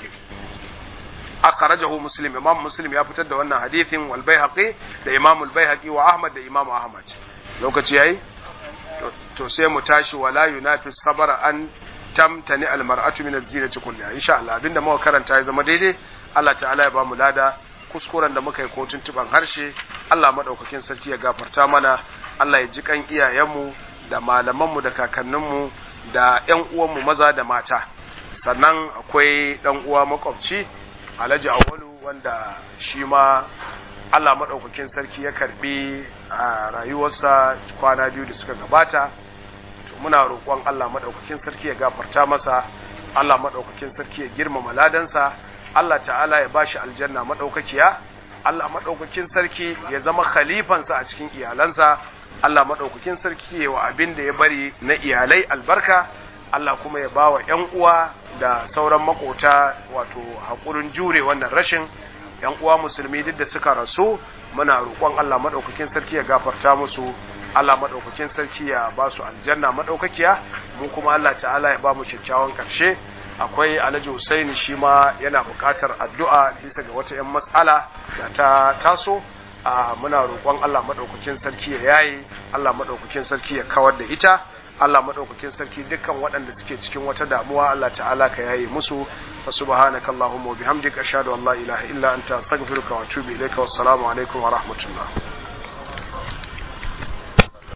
akhrajahu muslim imam muslim ya fitar da wannan hadithin wal baihaqi da imam al baihaqi wa ahmad da imam ahmad lokaci yayi to sai mu tashi wala yunafi sabara an tamtani al mar'atu min az-zinati kulliha insha Allah abinda muka karanta ya zama daidai Allah ta'ala ya ba mu lada kuskuren da muka yi ko tuntuban harshe Allah madaukakin sarki ya gafarta mana Allah ya ji kan iyayenmu da malamanmu da kakanninmu da ƴan uwanmu maza da mata sannan akwai ɗan uwa makwabci alhaji awalu wanda shi ma Allah maɗaukakin sarki ya karbi a rayuwarsa kwana biyu da suka gabata to muna roƙon Allah maɗaukakin sarki ya gafarta masa Allah maɗaukakin sarki ya girmama ladansa Allah ta'ala ya bashi aljanna maɗaukakiya Allah maɗaukakin sarki ya zama khalifansa a cikin iyalansa Allah maɗaukakin sarki ya wa abin da ya bari na iyalai albarka Allah kuma ya ba wa ‘yan uwa da sauran makota wato haƙurin jure wannan rashin ‘yan uwa musulmi duk da suka rasu muna roƙon Allah maɗaukakin sarki ya gafarta musu Allah maɗaukakin sarki ya ba su aljanna maɗaukakiya mu kuma Allah ta'ala ya ba mu kyakkyawan ƙarshe akwai alhaji Husaini shi ma yana buƙatar addu'a bisa ga wata ‘yan matsala da ta taso a muna roƙon Allah maɗaukakin sarki ya yaye Allah maɗaukakin sarki ya kawar da ita Allah maɗaukakin sarki dukkan waɗanda suke cikin wata damuwa Allah ta'ala ka yaye musu fa subhanaka allahumma wa bihamdika ashhadu an la ilaha illa anta astaghfiruka wa atubu ilayka wassalamu alaikum wa rahmatullah